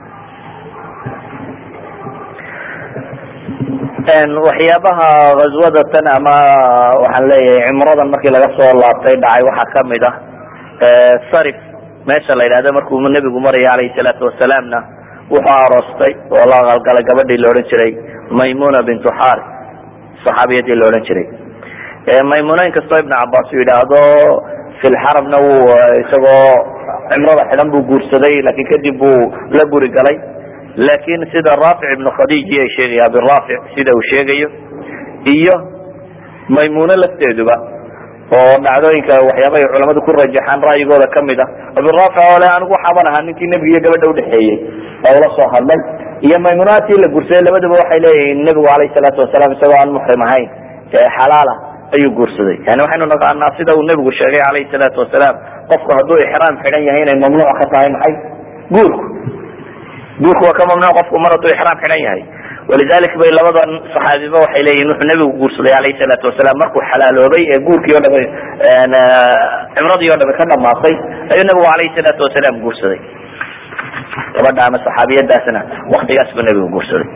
B: waxyaabaha ghazwada tan ama waxaan leeyahay cimradan markii laga soo laabtay dhacay waxaa kamid ah sarif meesha la yidhahdo markuu nebigu maraya alayhi salaatu wasalaamna wuxuu aroostay oo la qalgalay gabadhii la odhan jiray maymuna bintu xari saxaabiyadii la odhan jiray maymuna inkastoo ibn cabas uu yidhaahdo fi lxaramna wuu isagoo cimrada xidhan buu guursaday lakin kadib buu la guri galay lakin sida raafic ibnu khadiji ay sheegaya abiraafic sida uu sheegayo iyo maymuno lafteeduba oo dhacdooyinka waxyaaba ay culamadu ku rajaxaan ra'yigooda kamid ah abiraafic oo le anigu waxaaban ahaa ninkii nebiga iyo gabadha udhexeeyey oo ula soo hadlay iyo maymunaadkii la guursaday labadaba waxay leeyihiin nebigu alayhi salaatu wasalaam isagoo aan muxrim ahayn xalaala ayuu guursaday yani waxaynu naqaanaa sida uu nebigu sheegay alayhi salaatu wasalaam qofku hadduu ixraam xidhan yahay inay mamnuuc ka tahay maxay guurku guurku waa ka mamnuuc qofku mar hadduu ixraam xidhan yahay walidalik bay labadan saxaabiba waxay leeyihin wuxuu nebigu guursaday alayhi salaatu wasalaam markuu xalaaloobay ee guurkii o dhama cimradii o dhame ka dhamaatay ayuu nebigu alayhi salaatu wasalaam guursaday gabadha ama saxaabiyadaasna waktigaas buu nebigu guursaday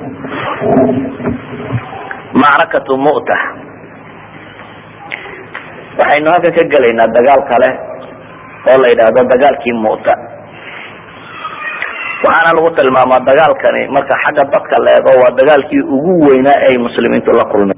B: macrakatu mu'ta waxaynu halkan ka gelaynaa dagaal kale oo la yidhaahdo dagaalkii mu'ta waxaana lagu tilmaamaa dagaalkani marka xagga dadka la eego waa dagaalkii ugu weynaa ay muslimiintu la kulmeen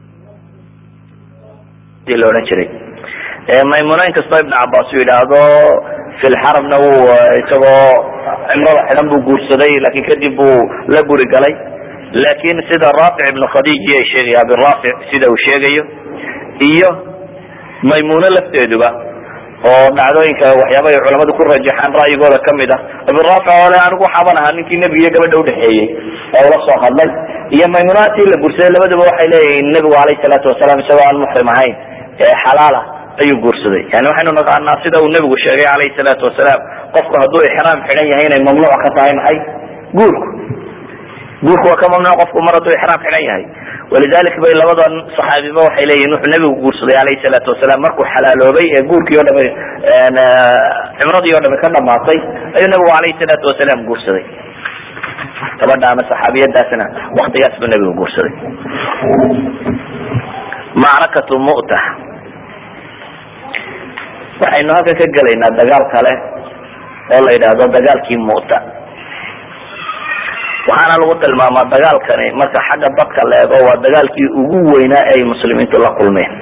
B: la odhan jiray maymuna inkastoo ibn cabas uu yidhaahdo fi lxaramna wuu isagoo cimrada xidhan buu guursaday lakin kadib buu la guri galay lakin sida raafic ibnu khadiji ay sheegaya abiraafic sida uu sheegayo iyo maymuno lafteeduba oo dhacdooyinka waxyaaba ay culamadu ku rajaxaan ra'yigooda kamid ah abiraafic oo le anigu waxaaban ahaa ninkii nebiga iyo gabadha udhexeeyey oo ula soo hadlay iyo maymunaadkii la guursaday labadaba waxay leeyihiin nebigu alayhi salaatu wasalaam isagoo aan muxrim ahayn xalaala ayuu guursaday yani waxaynu naqaanaa sida uu nebigu sheegay alayhi salaatu wasalaam qofku hadduu ixraam xidhan yahay inay mamnuuc ka tahay maxay guurku guurku waa ka mamnuuc qofku mar hadduu ixraam xidhan yahay walidalik bay labadan saxaabiba waxay leeyihin wuxuu nabigu guursaday alayhi salaatu wasalaam markuu xalaaloobay ee guurkii o dhami cimradii o dhami ka dhamaatay ayuu nabigu alayhi salaatu wasalaam guursaday gabadha ama saxaabiyadaasna waktigaas buu nabigu guursaday macrakatu mu'ta waxaynu halkan ka gelaynaa dagaal kale oo la yidhaahdo dagaalkii mu'ta waxaana lagu tilmaamaa dagaalkani marka xagga dadka la eego waa dagaalkii ugu weynaa ee ay muslimiintu la kulmeen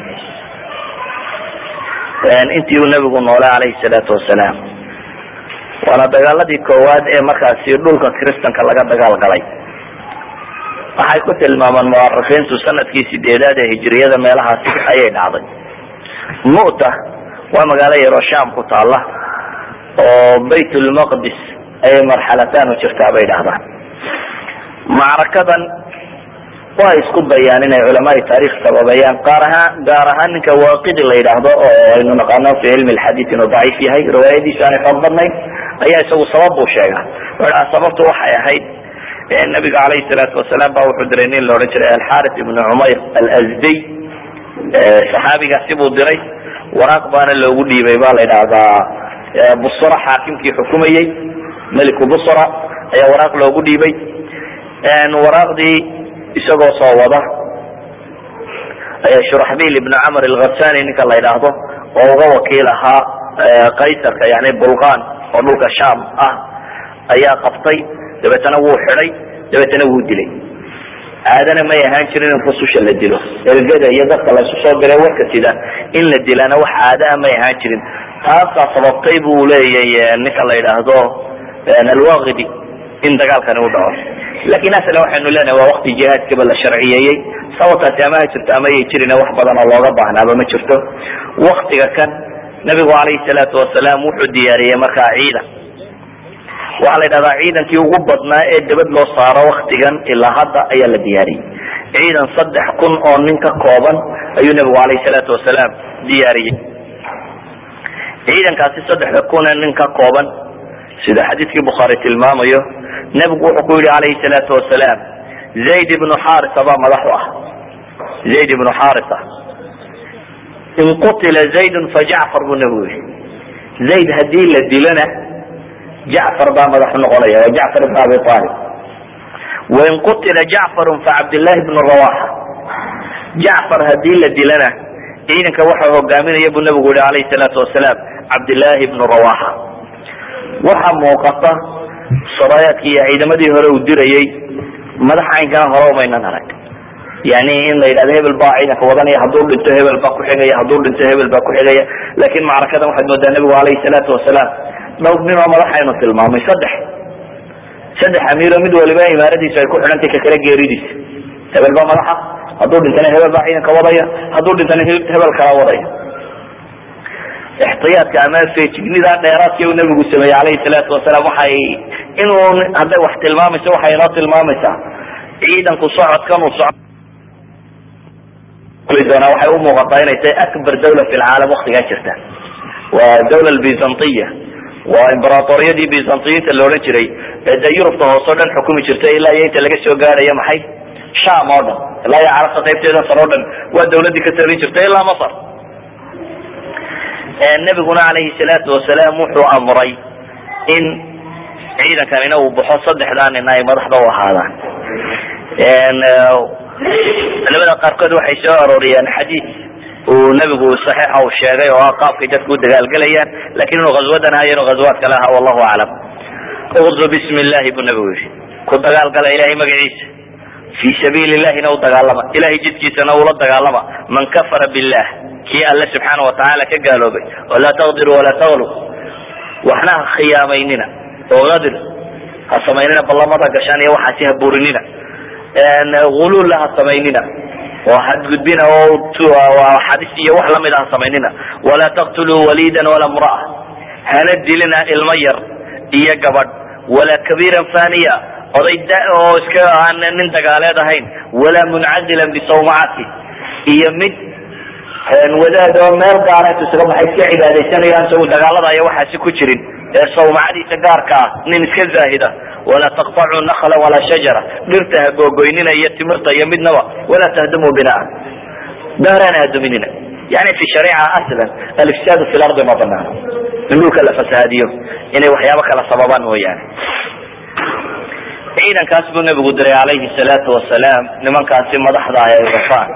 B: intii uu nabigu noolay alayhi salaatu wasalaam waana dagaaladii koowaad ee markaasi dhulka kristanka laga dagaal galay waxay ku tilmaamaan muarikiintu sanadkii sideedaad ee hijiriyada meelahaasi ayay dhacday mu'ta waa magaalo yaroo sham ku taala oo bayt lmaqdis ayay marxalataan u jirtaa bay dhahdaan macrakadan waa isku dayaan inay culamaai taarikh sababeeyaan qaar ahaan gaar ahaan ninka waaqidi la yidhaahdo oo aynu naqaano fi cilmi lxadiid inuu daciif yahay riwaayadiisu aanay xoog badnayn ayaa isagu sabab buu sheegaa wuxuu sababtu waxay ahayd nabiga alayhi salaatu wasalaam ba wuxuu diray nin la odhan jiray alxaris ibnu cumayr alazdiy saxaabigaasi buu diray waraaq baana loogu dhiibay ba la yidhaahdaa busra xaakimkii xukumayey meliku busra ayaa waraaq loogu dhiibay waraaqdii isagoo soo wada shuraxbil ibn camr alghasani ninka la yidhaahdo oo uga wakiil ahaa kaysarka yani bulqan oo dhulka sham ah ayaa qabtay dabeetana wuu xidhay dabeetana wuu dilay caadana may ahaan jirin in rususha la dilo ergada iyo dadka laysu soo diray warka sida in la dilana wax caada a may ahaan jirin taasaa sababtay buu leeyahy ninka la yidhaahdo alwaqidi in dagaalkani u dhaco lakin aslan waxaynu leenahay waa wakti jihaadkaba la sharciyeeyey sababtaasi ama ha jirto ama yay jirin wax badan oo looga baahnaaba ma jirto waktiga kan nabigu alayhi salaatu wasalaam wuxuu diyaariyey markaa ciidan waxaa la yidhahdaa ciidankii ugu badnaa ee dabad loo saaro waktigan ilaa hadda ayaa la diyaariyey ciidan saddex kun oo nin ka kooban ayuu nabigu alayhi salaatu wasalaam diyaariyey ciidankaasi saddexda kun ee nin ka kooban sida xadiidkii bukhaari tilmaamayo nebigu wuxuu ku yihi alayhi salaatu wasalaam zayd ibnu xarisa baa madax u ah zayd ibnu xarisa in qutila zaydun fa jacfar buu nebigu yihi zayd haddii la dilana jacfar baa madax noqonaya waa jacfar ibn abi talib wain qutila jacfarun fa cabdillahi bnu rawaxa jacfar haddii la dilana ciidanka waxa hogaaminaya buu nebigu yihi alayhi salaatu wasalaam cabdillahi bnu rawaxa waxa muuqata saraayaadkii iyo ciidamadii hore uu dirayey madax caynkana hore umaynan arag yani in la yidhahdo hebel baa ciidanka wadanaya hadduu dhinto hebel baa kuxigaya hadduu dhinto hebel baa kuxigaya lakin macrakadan waxaad moodaa nebigu alayhi salaatu wasalaam dhowr nin oo madaxaynu tilmaamay saddex saddex amiiro mid waliba imaaradiisu ay ku xidhantay kakale geeridiisa hebel baa madaxa hadduu dhintana hebel baa ciidanka wadaya hadduu dhintana hebel kala wadaya ixtiyaadka ama feejignida dheeraadka uu nabigu sameeyey alayhi salaatu wasalaam waxay inuu hadday wax tilmaamayso waxay inoo tilmaamaysaa ciidanku socodkan uu soco doonaa waxay u muuqataa inay tahay akbar dawla fi lcaalam waktigaa jirta waa dawla byzantiya waa imberatoriyadii byzantiyiinta la odhan jiray ee dee yurubta hoose o dhan xukumi jirtay ilaa iyo inta laga soo gaadhayo maxay sham oo dhan ilaa iyo carabta qaybteedan sare o dhan waa dawladii ka talin jirtay ilaa masr nabiguna alayhi salaatu wasalaam wuxuu amray in ciidankanina uu baxo saddexdaa nina ay madaxda u ahaadaan culamada qaarkood waxay soo arooriyaan xadiid uu nabigu saxiixa uu sheegay oo ah qaabkay dadku u dagaalgelayaan lakin inuu ghazwadan hayo inuu ghazwaad kale aha wallahu aclam uqzu bismi illahi buu nabigu yihi ku dagaalgala ilahay magaciisa fi sabiili illahina u dagaalama ilahay jidkiisana ula dagaalama man kafara billah kii alle subxaana watacaala ka gaaloobay walaa taqdiru walaa taglu waxna ha khiyaamaynina oo adir ha samaynina ballamada gashaan iyo waxaasi ha burinina ululla ha samaynina oo hadgudbina oo xadis iyo wax lamida ha samaynina walaa taqtuluu walidan walaa mraa hana dilina ilmo yar iyo gabadh walaa kabiiran faniya oday da oo iska aan nin dagaaleed ahayn walaa muncazilan bisawmacati iyo mid wadaad oo meel gaara intu isaga baxay iska cibaadaysanayaan isagu dagaalada iyo waxaasi ku jirin ee sawmacadiisa gaarka ah nin iska zaahida walaa taqطacuu nakla walaa shajara dhirta ha googoynina iyo timirta iyo midnaba walaa tahdumuu binaa daarana haduminina yani fi shariica aslan alifsaadu fi lardi ma banaano in dhulka la fasahaadiyo inay waxyaabo kala sababaan mooyaane ciidankaas buu nabigu diray calayhi salaatu wasalaam nimankaasi madaxda ah ee gafaan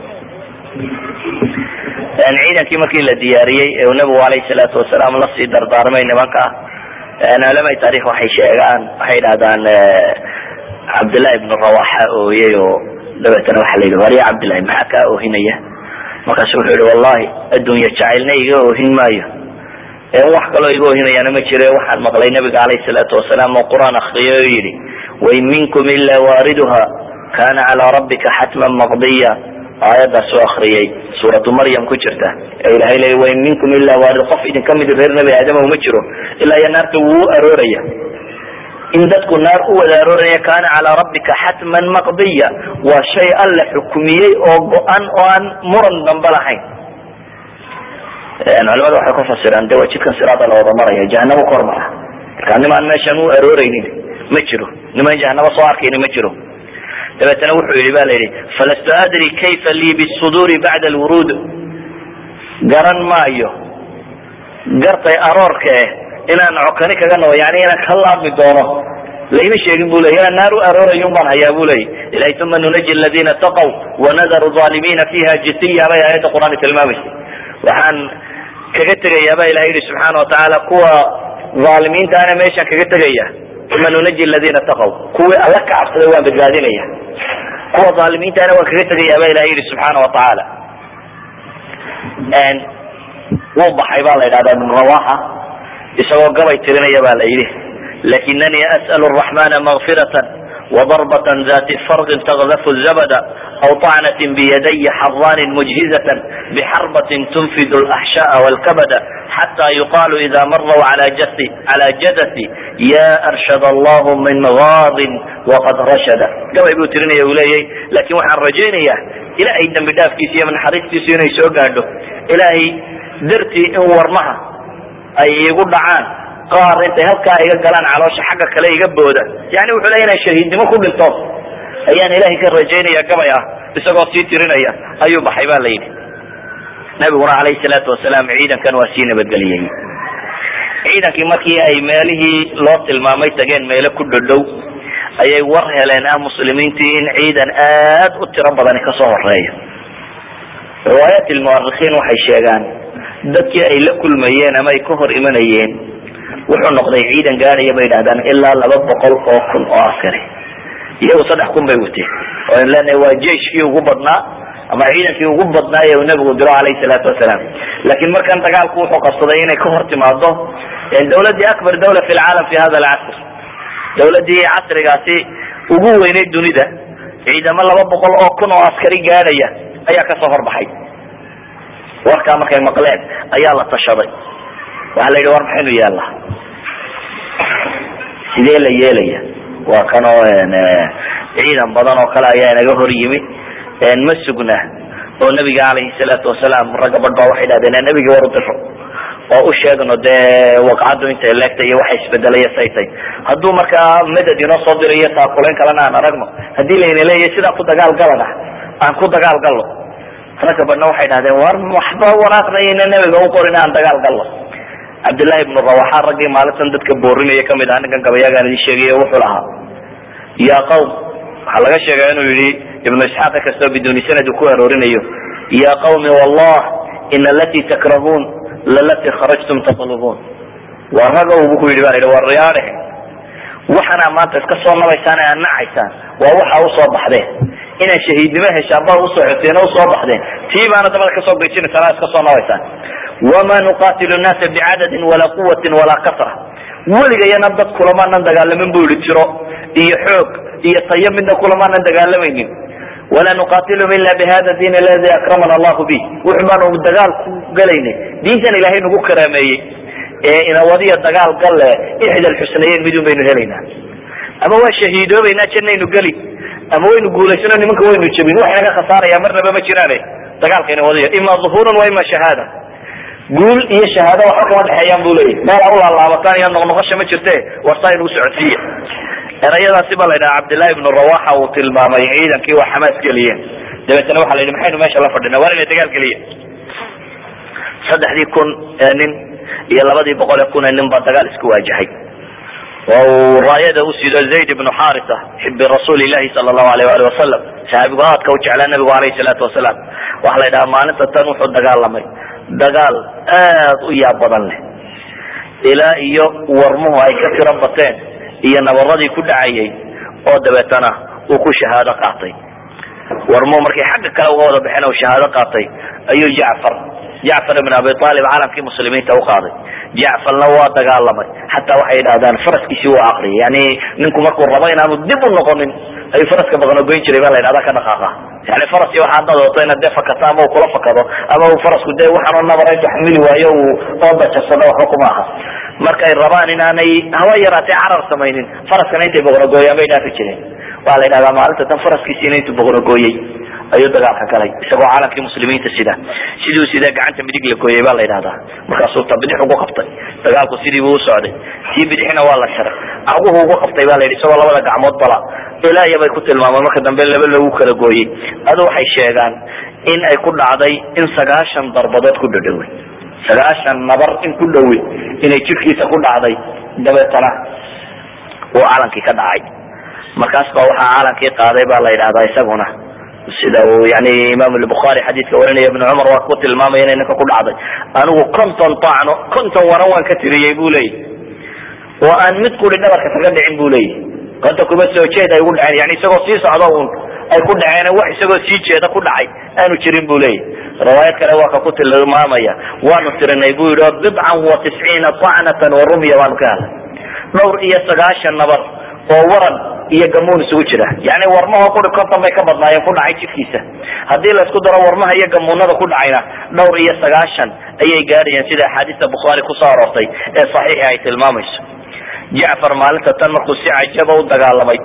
B: ciidankii markii la diyaariyey ee uu nabigu alayhi salaatu wasalaam lasii dardaarmay nimanka culamai taarikh waxay sheegaan waxay idhahdaan cabdillahi ibnu rawaxa ooyey oo dabeetana waxa la yidhi warya cabdillahi maxaa kaa oohinaya markaasu wuxuu yihi wallahi adduunya jacaylna iga oohin maayo wax kaloo iga oohinayaana ma jire waxaan maqlay nabiga alayhi salaatu wasalaam oo qur-aan akriyo oo yidhi wain minkum ila waariduha kana calaa rabbika xatman maqdiya aayadaas oo akriyay suuratu maryam ku jirta ee ilahay leey wain minkum ila waarid qof idin kamid reer nebi aadama uma jiro ilaa iyo naarta wuu arooraya in dadku naar u wada arooraya kana calaa rabbika xatman maqdiya waa shay alla xukumiyey oo go-an oo aan muran dambe lahayn culamada waxay ku fasiraan de waa jidkan siraada la wada maraya jahanamo kor mara marka nimaan meeshan u arooreynin ma jiro nimaan jahanamo soo arkayni ma jiro dabeetana wuxuu yihi ba la yidhi falastu adri kayfa lii bisuduuri bacda alwuruud garan maayo gartay aroorka eh inaan cokani kaga nabo yani inaan ka laabmi doono layma sheegin bu ley inaan naar u aroorayun baan hayaa bu ley ilahay uma nunaji aladina taqaw wanadaru aalimiina fiha jisiya bay aayadda qur-aanka tilmaamaysa waxaan kaga tegayaa ba ilahay yihi subxaana watacaala kuwa aalimiintaana meeshaan kaga tegaya uma nunaji ladina taqaw kuwii alla ka cabsaday waan badbaadinaya kuwa aalimiintaana waan kaga tegayaa ba ilahay yihi subxaana watacaala wuu baxay ba la yidhahda ibn rawaxa isagoo gabay tirinaya ba la yidhi lakinanii as'l الرaحmana مغfiraة وضربة ذات فرق تغذف الزبد أو طعنة بيدي حران مجهزة بحربة تنفذ الأحشاء والكبد حتى يقال إذا مروا على جثي على جدثي يا أرشد الله من غاض وقد رشد كما يقول تريني يا لكن وحن رجيني إلهي دم بداف كيسي من حريق كيسي يسوق إلهي درتي إن ورمها أي يقول دعان qaar intay halkaa iga galaan caloosha xagga kale iga booda yani wuxuu leya inaan shahiidnimo ku dhinto ayaan ilahay ka rajaynaya gabay ah isagoo sii tirinaya ayuu baxay ba la yidhi nabiguna alayhi salaatu wasalaam ciidankan waa sii nabadgeliyey ciidankii markii ay meelihii loo tilmaamay tageen meelo ku dhodhow ayay war heleen ah muslimiintii in ciidan aad u tiro badani kasoo horeeyo riwaayat lmuarikiin waxay sheegaan dadkii ay la kulmayeen ama ay ka hor imanayeen wuxuu noqday ciidan gaadhaya bay yidhahdaan ilaa laba boqol oo kun oo askari iyagu saddex kun bay wateen oo an leenahay waa jeiskii ugu badnaa ama ciidankii ugu badnaa ee uu nabigu diro calayhi salaatu wasalaam laakiin markan dagaalku wuxuu qabsaday inay ka hor timaado dawladii akbar dawla fi lcaalam fi hada alcasr dawladii casrigaasi ugu weynay dunida ciidamo laba boqol oo kun oo askari gaadhaya ayaa kasoo horbaxay warkaa markay maqleen ayaa la tashaday waxaa la yidhi war maxaynu yaallaa sidee la yeelaya waa kanoo ciidan badan oo kale ayaa inaga hor yimi ma sugna oo nabiga calayhi salaatu wasalaam ragga badh ba waxay dhahdeen nabigii war u diro oo u sheegno dee waqcaddu intay leegtay iyo waxa isbedelaya saytay hadduu markaa madad inoo soo dirayo taakulayn kalena aan aragno haddii layna leeyahay sidaa ku dagaal galana aan ku dagaal galno ragga badhna waxay dhahdeen war waxba waraaqnayayna nabiga u qorin aan dagaal galno cabdillahi ibnu rawaxa raggii maalintan dadka boorinaya kamid ah ninkan gabayaagaan idin sheegay wuxuu lahaa ya qawm waxaa laga sheega inuu yihi ibnu isxaaq kastoo biduni sanad uu ku aroorinayo ya qawmi wallah in alati takrahuun lalati kharajtum tatlubuun waa ragow bu ku yidhi ba la yidhi war riyaadhe waxaana maanta iska soo nabaysaan ee aad nacaysaan waa waxa usoo baxdeen inaad shahiidnimo heshaan baa usoo xoteen o usoo baxdeen tii baana dabada kasoo gejinaysaan aad iska soo nabaysaan wama nuqatilu nnaasa bicadadin walaa quwatin walaa kasra weligayana dad kulamaanan dagaalamin bu yihi tiro iyo xoog iyo tayo midna kulamaanan dagaalamaynin walaa nuqatilum ila bihada diin aladi akramana allahu bih wuxu baanu dagaal ku galaynay diintan ilaahay nagu karaameeyey ee inawadiya dagaal galle ixda alxusnayeyn midun baynu helaynaa ama waa shahiidoobaynaa jannaynu geli ama waynu guulaysano nimanka waynu jebin wax inaga khasaaraya marnaba ma jiraane dagaalka inawadiya ima duhuurun wa ima shahaada guul iyo shahaado waxba kama dhexeeyaan bu leeyahy meel a ulaalaabataan iyo noqnoqosha ma jirte warsaa inugu socodsiiya erayadaasi ba la yidhaha cabdillahi ibnu rawaxa uu tilmaamay ciidankii waa xamaas geliyeen dabeetana waxa la yidhi maxaynu meesha la fadhina waa inay dagaal geliya saddexdii kun ee nin iyo labadii boqol ee kun ee nin baa dagaal isku waajahay oo uu raayada u sido zayd ibnu xarisa xibi rasuuli llahi sala allahu alayh ali wasalam saxaabigu aadka u jeclaa nabigu alayhi salaatu wasalaam waxa la yidhaha maalinta tan wuxuu dagaalamay dagaal aad u yaab badan leh ilaa iyo warmuhu ay ka tiro bateen iyo nabaradii ku dhacayay oo dabeetana uu ku shahaado qaatay warmuhu markay xagga kale uga wada baxeen uu shahaado qaatay ayuu jacfar jacfar ibn abi aalib caalamkii muslimiinta u qaaday jacfarna waa dagaalamay xataa waxay yidhahdaan faraskiisii waa aqriyay yani ninku markuu rabo inaanu dib u noqonin ayuu faraska baqnogoyn jiray ba la yidhahda ka dhaqaaqa yani faraski waxa haddaad wato inaad dee fakato ama uu kula fakado ama uu farasku dee waxaanu nabara intu xamili waayo uu oodajarsado waxba kuma aha markay rabaan inaanay hawa yaraatee carar samaynin faraskana intay boqnogooyaan bay dhaafi jireen waa la yidhahdaa maalinta tan faraskiisiina intuu boqnogooyey ayuu dagaalka galay isagoo caalamkii muslimiinta sida siduu sida gacanta midig la gooyey baa la yidhahdaa markaasuu ta bidix ugu qabtay dagaalku sidii buu usocday tii bidixna waa la sharay caguhu ugu qabtay ba la yidhi isagoo labada gacmood bala ilaaya bay ku tilmaameen marka dambe laba lagu kala gooyey adu waxay sheegaan in ay ku dhacday in sagaashan darbadood ku dhadhowey sagaashan nabar in ku dhowe inay jirkiisa ku dhacday dabeetana uu calankii ka dhacay markaas ba waxaa calankii qaaday ba la yidhahdaa isaguna sida uu yani imaam lbukhari xadiidka warinaya ibn cumar waa ku tilmaamaya inay ninka ku dhacday anigu konton tacno konton waran waan ka tiriyey bu leeyahy oo aan mid kuri dhabarka kaga dhicin bu leeyahy konta kuma soo jeed ay ugu dhaceen yani isagoo sii socdo un ay ku dhaceen wax isagoo sii jeeda ku dhacay aanu jirin bu leeyahy riwaayad kale waa ka ku tilmaamaya waanu tirinay bu yidhi bidcan wa tisciina tacnatan wa rumya waanu ka helay dhowr iyo sagaashan nabar oo waran iyo gamuun isugu jira yani warmaha kuri konton bay ka badnaayeen ku dhacay jidkiisa haddii laisku daro warmaha iyo gamuunada ku dhacayna dhowr iyo sagaashan ayay gaadhayeen sida axaadiista bukhaari kusoo aroortay ee saxiixi ay tilmaamayso jacfar maalinta tan markuu si cajaba u dagaalamay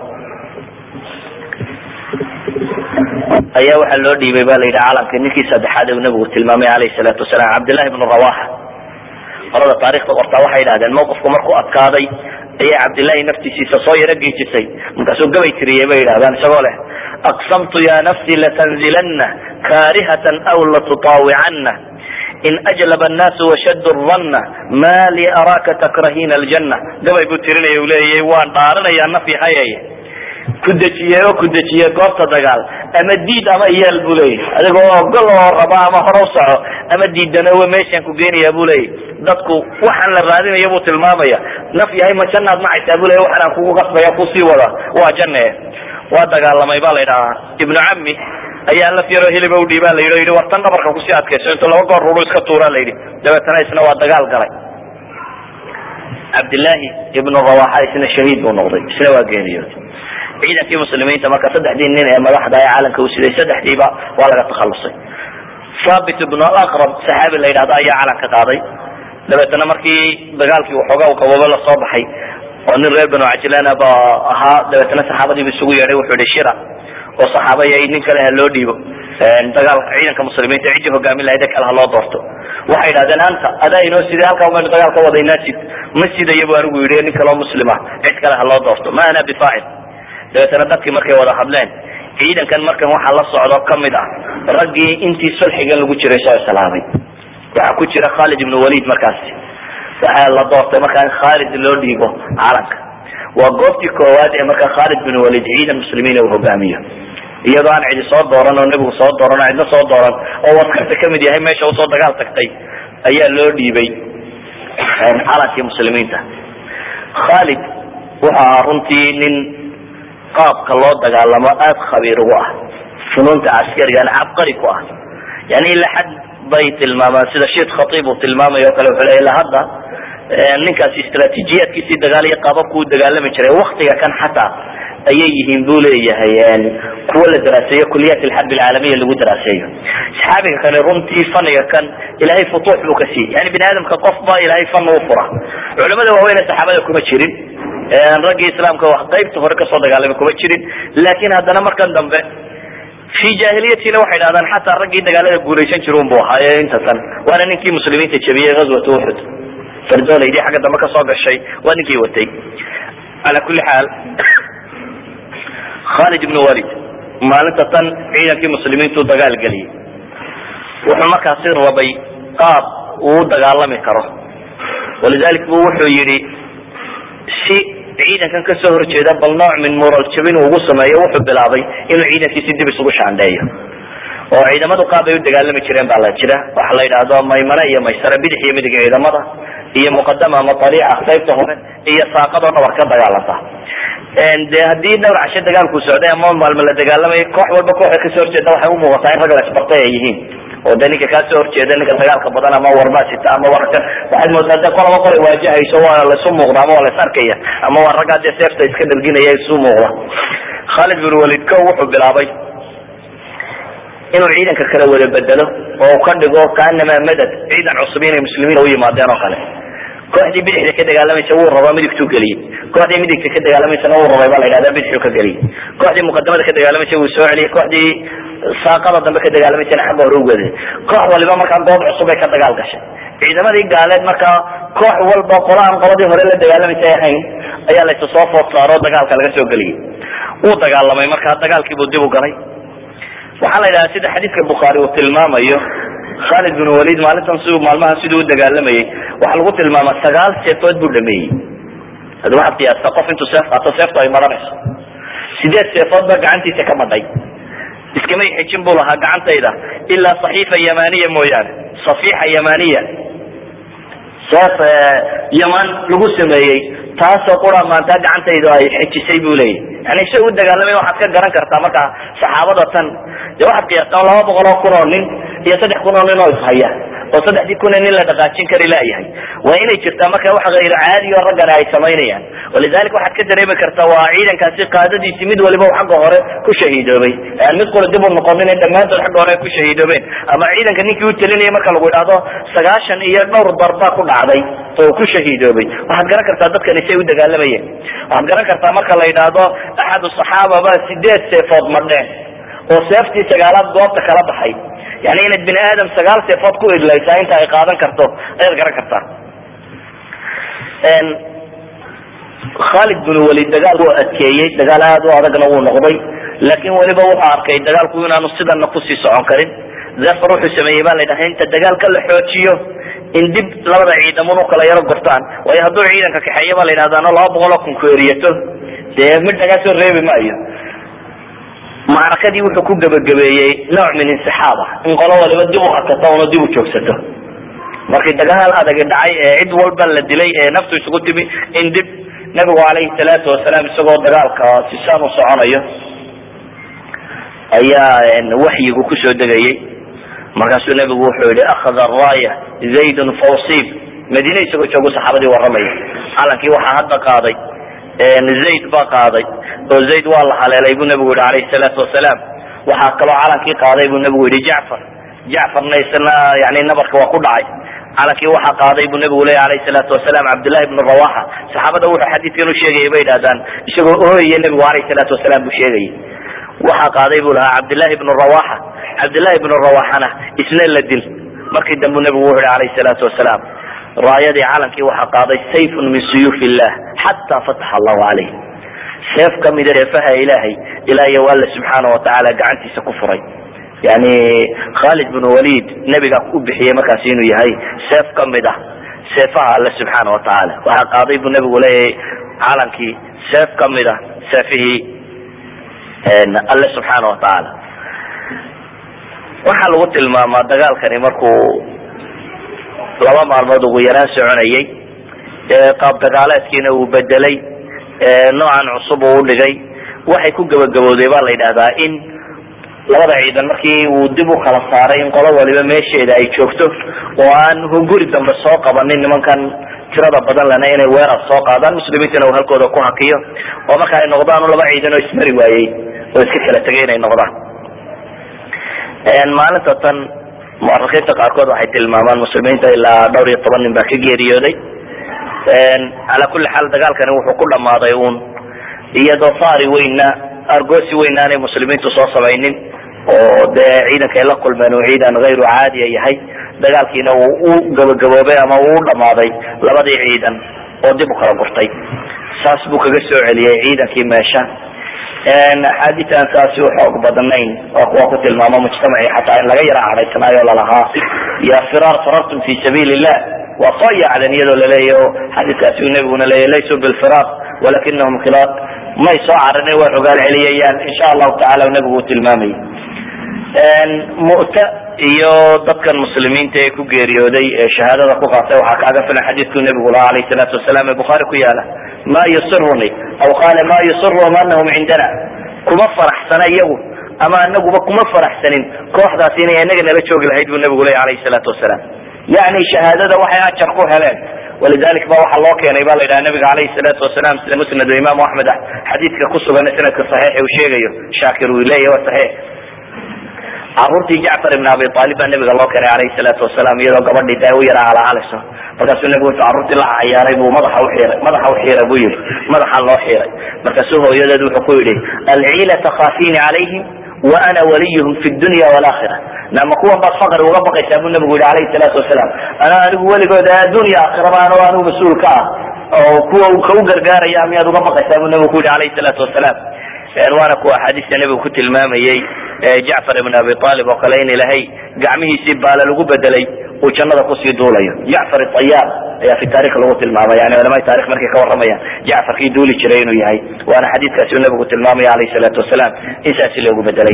B: ayaa waxaa loo dhiibay ba la yidhi caalamka ninkii saddexaad u nabigu tilmaamay alayhi salaatu wasalaam cabdillahi bnu rawaxa qolada taarikhda qortaa waxay idhahdeen mawqifku markuu adkaaday ayaa cabdillahi naftiisiisa soo yaro geejisay markaasuu gabay tiriyey bay yidhahdaan isagoo leh aqsamtu ya nafsi latanzilana karihatan aw latutaawicanna in ajlaba annaasu washaddu ranna ma lii araaka takrahina aljanna gabay buu tirinaya u leeyay waan dhaaranayaa naf yahayay ku dejiyey oo ku dejiyey goobta dagaal ama diid ama iyaal bu leeyahy adigoo ogol oo raba ama hore u soco ama diidanowe meeshaan ku geenaya bu leeyahy dadku waxaan la raadinaya buu tilmaamaya naf yahay ma jannaad macaysaa bu leya waxaan aan kugu qasbaya kusii wada waa janne waa dagaalamay ba la yidhahaa ibnu cami ayaa laf yaroo hiliba udhiibaa la yidhi o yidhi war tan dhabarka kusii adkayso intuu laba goor ruru iska tuuraa la yidhi dabeetana isna waa dagaal galay cabdillaahi ibnu rawaxa isna shahiid buu noqday isna waa geeriyood ciidankii muslimiinta marka saddexdii nin ee madaxda ee caalamka u siday saddexdiiba waa laga takhalusay thabit ibnu alaqrab saxaabi la yidhahdo ayaa calanka qaaday dabeetana markii dagaalkii waxoogaa qaboobo lasoo baxay oo nin reer banu cajlana ba ahaa dabeetana saxaabadiibu isugu yeedhay wuxuu yihi shira oo saxaabaya nin kale ha loo dhiibo dagaal ciidanka muslimiinta ciddii hogaamin lahayd kale ha loo doorto waxay idhahdeen anta adaa inoo siday halkaa umaynu dagaal ka wadaynaa sid ma sidaya bu anigu yidhi nin kaleo muslima cid kale ha loo doorto ma ana bifaacil dabeetana dadkii markay wada hadleen ciidankan markan waxaa la socdo kamid ah raggii intii sulxigan lagu jiray soo islaamay waxaa ku jira khalid ibnu walid markaasi waxaa la doortay markaa in khalid loo dhiibo calanka waa goobtii koowaad ee markaa khalid bin walid ciidan muslimiin uu hogaamiyo iyadoo aan cidi soo dooran oo nebigu soo dooran oo cidna soo dooran oo waskarta kamid yahay meesha usoo dagaal tagtay ayaa loo dhiibay calankii muslimiinta khalid wuxuu ahaa runtii nin qaabka loo dagaalamo aada khabiir ugu ah funuunta caskarigana cabqari ku ah yani ila xad bay tilmaamaan sida sheekh khatiib uu tilmaamayo o kale wuxuu le ila hadda ninkaasi istraatiijiyaadkiisii dagaal iyo qaababku u dagaalami jiray waktiga kan xataa ayay yihiin bu leeyahay kuwa la daraaseeyo kuliyaat alxarb alcaalamiya lagu daraaseeyo saxaabiga kale runtii faniga kan ilahay futuux buu ka siiyey yani bini aadamka qof ba ilahay fan u fura culamada waaweyne saxaabada kuma jirin raggii islaamka wax qaybta hore kasoo dagaalamay kuma jirin laakin haddana markan dambe fi jahiliyatina waxay dhahdaan xataa raggii dagaalada guulaysan jir un bu ahaaye inta tan waana ninkii muslimiinta jabiyey gazwat uxud fardolaydi xagga dambe kasoo gashay waa ninkii watay ala kuli xaal khalid ibn walid maalinta tan ciidankii muslimiintu dagaal geliyey wuxuu markaasi rabay qaab uu u dagaalami karo walidalik bu wuxuu yihi si ciidankan kasoo horjeeda bal nooc min mural jabin uu ugu sameeyo wuxuu bilaabay inuu ciidankiisi dib isugu shaandheeyo oo ciidamadu qaab ay u dagaalami jireen baa la jira waxa la yidhaahdo maymane iyo maysare bidix iyo midig ciidamada iyo muqadama ama aliica qaybta hore iyo saaqadoo dhabar ka dagaalanta de haddii dhowr casho dagaalku socday ama maalmo la dagaalamay koox walba kooxa kasoo horjeeda waxay umuuqataa in rag la isbartay ay yihiin oo de ninka kaa soo horjeeda ninka dagaalka badan ama warbasita ama warkan waxaad moodaa de qolaba qolay waajahayso waa laisu muuqda ama waa lais arkaya ama waa raggaa dee seefta iska dharginaya isu muuqda khalid bin walid ko wuxuu bilaabay inuu ciidanka kala wada bedelo oo ka dhigo kaanamaa madad ciidan cusub inay muslimiin u yimaadeen oo kale kooxdii bidixda ka dagaalamaysa wuu rabaa midigtuu geliyey kooxdii midigta ka dagaalamaysana wuu rabay baa la yidhahda bidixuu ka geliyey kooxdii muqadamada ka dagaalamaysa wuu soo celiyey kooxdii saaqada dambe ka dagaalamaysana xagga hore ugeday koox waliba markaa goob cusub ay ka dagaal gashay ciidamadii gaaleed markaa koox walba qola aan qoladii hore la dagaalamaysay ahayn ayaa laysu soo food saaro dagaalka laga soo geliyey wuu dagaalamay markaa dagaalkiibuu dib u galay waxaa la yidhaha sida xadiidka bukhaari uu tilmaamayo khalid bin walid maalintan si maalmaha siduu u dagaalamayay waxaa lagu tilmaama sagaal seefood buu dhameeyey hadi waxaad qiyaasta qof intuu seef qaato seeftu ay maranayso sideed seefood baa gacantiisa ka madhay iskamay xejin buu lahaa gacantayda ilaa saxiifa yamaniya mooyaane safiixa yamaniya seef yaman lagu sameeyey taasoo qura maanta gacantaydu ay xejisay bu leeyahy yani si u dagaalamay waxaad ka garan kartaa marka saxaabada tan de waxaad qiyaastaa laba boqol oo kun oo nin iyo saddex kun oo nin oo ishaya oo saddexdii kun nin la dhaqaajin kari laayahay waa inay jirtaa marka wax hayr caadi oo raggana ay samaynayaan walidalik waxaad ka dareemi kartaa waa ciidankaasi qaadadiisi mid waliba u xagga hore ku shahiidoobay aan mid qura dib u noqonin in dhammaantood xagga hore ay ku shahiidoobeen ama ciidanka ninkii u talinayay marka lagu idhaahdo sagaashan iyo dhowr darbaa ku dhacday oo ku shahiidoobay waxaad garan kartaa dadkani say u dagaalamayeen waxaad garan kartaa marka la yidhaahdo axadu saxaaba ba sideed seefood madheen oo seeftii sagaalaad goobta kala baxay yani inaad bini aadam sagaal seefood ku idlaysaa inta ay qaadan karto ayaad garan kartaa khalid bin walid dagaal wuu adkeeyey dagaal aad u adagna wuu noqday laakin weliba wuxuu arkay dagaalku inaanu sidana kusii socon karin zafar wuxuu sameeyey ba la yidhaha inta dagaalka la xoojiyo in dib labada ciidamun u kala yaro gortaan waayo hadduu ciidanka kaxeeya ba la yidhahdaano laba boqol oo kun ku eriyato dee mid lagaa soo reebi maayo macrakadii wuxuu ku gebagabeeyey nooc min insixaab ah in qolo waliba dib u hakato una dib u joogsato markii dagaal adagi dhacay ee cid walba la dilay ee naftu isugu timi in dib nabigu calayhi salaatu wasalaam isagoo dagaalka sisaan u soconayo ayaa waxyigu kusoo degayey markaasuu nabigu wuxuu yihi akhada raaya zaydun fawsib madiine isagoo joogu saxaabadii warramaya calankii waxaa hadda qaaday zayd baa qaaday oo zayd waa la haleelay buu nabigu yihi alayhi salaatu wasalaam waxaa kaloo calankii qaaday buu nabigu yihi jacfar jacfarna isna yani nabarka waa ku dhacay calankii waxaa qaaday buu nabigu leya alayhi salaatu wasalaam cabdullahi ibnu rawaxa saxaabada wuxuu xadiidkan u sheegayay bay idhahdaan isagoo ooyaya nabigu alayhi salaatu wasalaam buu sheegayay waxaa qaaday buu lahaa cabdillahi ibnu rawaxa cabdillahi ibnu rawaxana isna la dil markii dambu nabigu wuxu yihi alayhi salaatu wasalaam raayadii calankii waxaa qaaday sayfun min suyuuf illah xataa fataxa allahu caleyh seef kamida seefaha ilaahay ilaa iyo alla subxaana watacaala gacantiisa ku furay yani khalid bin walid nebigaa u bixiyey markaasi inuu yahay seef kamid ah seefaha alle subxaana watacaala waxaa qaaday buu nabigu leeyahay calankii seef kamid ah seefihii alle subxaana watacaala waxaa lagu tilmaamaa dagaalkani markuu laba maalmood ugu yaraan soconayay qaab dagaaleedkiina uu bedelay noocan cusub uu udhigay waxay ku gabagabowday ba la yidhahdaa in labada ciidan markii uu dib u kala saaray in qolo waliba meesheeda ay joogto oo aan hunguri dambe soo qabanin nimankan tirada badan lena inay weerar soo qaadaan muslimiintana uu halkooda ku hakiyo oo marka ay noqdaan laba ciidan oo ismari waayey oo iska kala tegay inay noqdaan maalinta tan muarikiinta qaarkood waxay tilmaamaan muslimiinta ilaa dhowr iyo toban nin baa ka geeriyooday ala kuli xaal dagaalkani wuxuu ku dhamaaday uun iyadoo faari weyna argosi weyna aanay muslimiintu soo samaynin oo dee ciidankay la kulmeen uu ciidan hayru caadiya yahay dagaalkiina uu u gabagaboobay ama uu u dhamaaday labadii ciidan oo dib u kala gurtay saas buu kaga soo celiyey ciidankii meesha axaadiian saasi u xoog badnayn oo kuwa ku tilmaamo mujtamaci xataa in laga yara cadhaysanaayo lalahaa ya firaar farartum fi sabiil illah waa soo yaacden iyadoo laleeyahy o xadiiskaasi uu nabiguna leeyahy laysuu bilfiraar walakinahum khilaaq may soo carane waa rogaal celiyayaan insha allahu tacala nabigu uu tilmaamayay mu'ta iyo dadkan muslimiinta ee ku geeriyooday ee shahaadada ku qaatay waxaa kaaga filan xadiidkuu nabigu lahaa alayh salaatu wasalaam ee bukhaari ku yaala ma yusiruni aw qaala ma yusiruhum anahum cindana kuma faraxsana iyagu ama anaguba kuma faraxsanin kooxdaasi inay inaga nala joogi lahayd buu nabigu leya alayh salaatu wasalaam yani shahaadada waxay ajar ku heleen walidalik ba waxaa loo keenay ba la yidhaha nabiga alayhi salaatu wasalaam sida musnad imaamu axmed ah xadiidka ku sugan sanadka saxiix uu sheegayo shaakir uu leeyahy waa saxiix caruurtii jacfar ibn abi aalib baa nabiga loo keenay alayhi salaatu wasalaam iyadoo gabadhii da u yara alaalayso markaasuu nabigu intu carruurtii la cayaaray buu madaxa uxiiray madaxa uxiiray buu yihi madaxa loo xiiray markaasuu hooyadeed wuxuu ku yidhi alciila takhaafini calayhim wa ana waliyuhum fi dunya walakhira nama kuwan baad faqri uga baqaysaa buu nabigu yihi alayhi salaatu wasalaam anaa anigu weligooda addunya aakhiraba ano anigu mas-uul ka ah oo kuwa ka u gargaaraya miyaad uga baqaysaa buu nabigu ku yihi alayhi salaatu wasalaam waana kuwa axaadiista nebigu ku tilmaamayey jacfar ibn abi aalib oo kale in ilahay gacmihiisii baala lagu bedelay uu jannada kusii duulayo jacfar ayaar ayaa fi taarikh lagu tilmaamay yani culamada tarikh markay ka waramayaan jacfarkii duuli jiray inuu yahay waana xadiidkaasi uu nabigu tilmaamaya alayh salaatu wasalaam in saasi loogu bedelay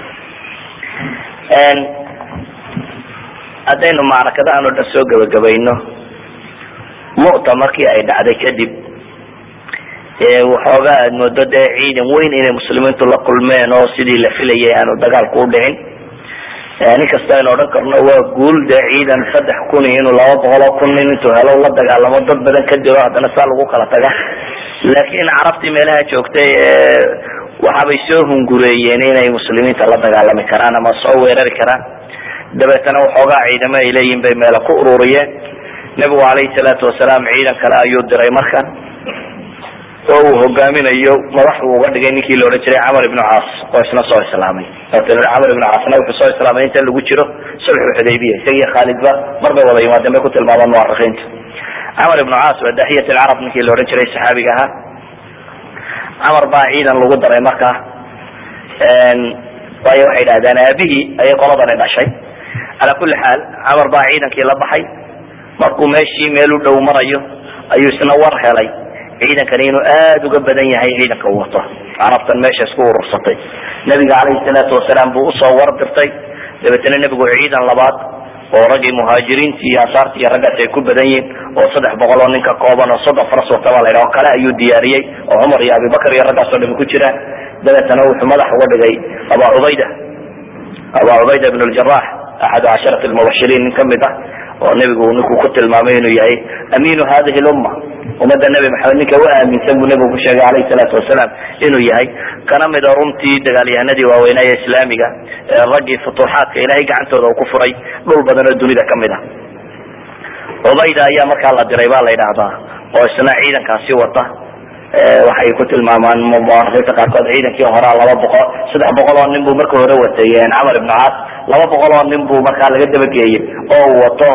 B: haddaynu macrakadahan o dhan soo gebagabayno mu'ta markii ay dhacday kadib waxoogaa aad moodo dee ciidan weyn inay muslimiintu la kulmeen oo sidii la filayay aanu dagaalku u dhicin nin kasta aynu odhan karno waa guul dee ciidan saddex kun iyo inuu laba boqol oo kun nin intuu helo la dagaalamo dad badan ka dilo haddana saa lagu kala taga laakiin carabtii meelaha joogtay waxaabay soo hungureeyeen inay muslimiinta la dagaalami karaan ama soo weerari karaan dabeetana waxoogaa ciidamo ay leeyihin bay meela ku ururiyeen nebigu calayhi salaatu wasalaam ciidan kale ayuu diray markan oo uu hogaaminayo madax uu uga dhigay ninkii la odhan jiray camar ibnu caas oo isna soo islaamay camar ibnu caasna wuxuu soo islaamay inta lagu jiro sulxu xudaybiya isagiyo khaalidba mar bay wada yimaadeen bay ku tilmaamaan muarikiinta camar ibnu caas waa daxiyat lcarab ninkii la odhan jiray saxaabiga ahaa camar baa ciidan lagu daray markaa waayo waxay idhahdeen aabihii ayay qoladani dhashay calaa kulli xaal camar baa ciidankii la baxay markuu meeshii meel u dhow marayo ayuu isna war helay ciidankani inuu aada uga badan yahay ciidanka uu wato carabtan meesha isku urursatay nabiga calayhi salaatu wasalaam buu usoo war dirtay dabeetana nebigu ciidan labaad oo raggii muhaajiriinti iyo ansaarti iyo raggaasi ay ku badan yihiin oo saddex boqol oo ninka kooban oo soddon faras wata baa la yidhaha oo kale ayuu diyaariyey oo cumar iyo abibakar iyo raggaas oo dhami ku jiraan dabeetana wuxuu madax uga dhigay aba cubayda aba cubayda ibn ljarax axadu casharati lmubashiriin nin kamid ah oo nebigu ninkuu ku tilmaamay inuu yahay amiinu hadihi lumma ummadda nebi maxamed ninka u aaminsan buu nebigu ku sheegay alayhi salaatu wasalaam inuu yahay kana mida runtii dagaalyahanadii waaweynaa ee islaamiga raggii futuuxaadka ilahay gacantooda uu ku furay dhul badan oo dunida kamid ah cubayda ayaa markaa la diray ba la yidhaahdaa oo isna ciidankaasi wata waxay ku tilmaamaan muarikiinta qaarkood ciidankii horaa laba boqol saddex boqol oo nin buu marka hore watay camar ibnu caas laba boqol oo nin buu markaa laga dabageeyey oo uu wato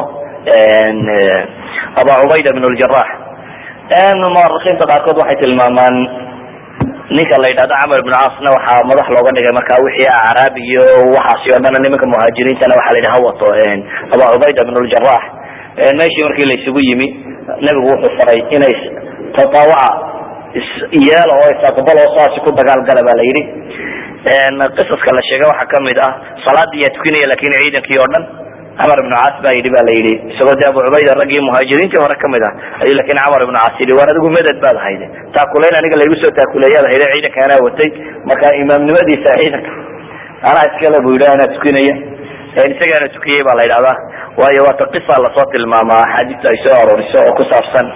B: aba cubayda ibn ljarax muarikiinta qaarkood waxay tilmaamaan ninka la yidhahdo camar ibnu caasna waxaa madax looga dhigay marka wixii acraab iyo waxaasi o dhan nimanka muhaajiriintana waxaa la yidhi ha wato aba cubayda ibn ljarax meeshii markii la isugu yimi nebigu wuxuu faray inay tataawaca yeela oo isaqbal oo saasi ku dagaalgala ba la yidhi qisaska la sheegay waxaa kamid ah salaadii yaa tukinaya lakin ciidankii oo dhan camar ibnu caas baa yidhi ba la yidhi isagoo de abu cubayda raggii muhaajiriintii hore kamid ah ayuu lakin camar ibnu caas yidhi waan adigu meded baad hayde taakulayn aniga laygu soo taakuleeyaad hayde ciidanka anaa watay marka imaamnimadiisa ciidanka anaa iskale bu yidhi anaa tukinaya isagaana tukiyey baa la yidhahdaa waayo waata qisa lasoo tilmaamaa axaadiista ay soo arooriso oo ku saabsan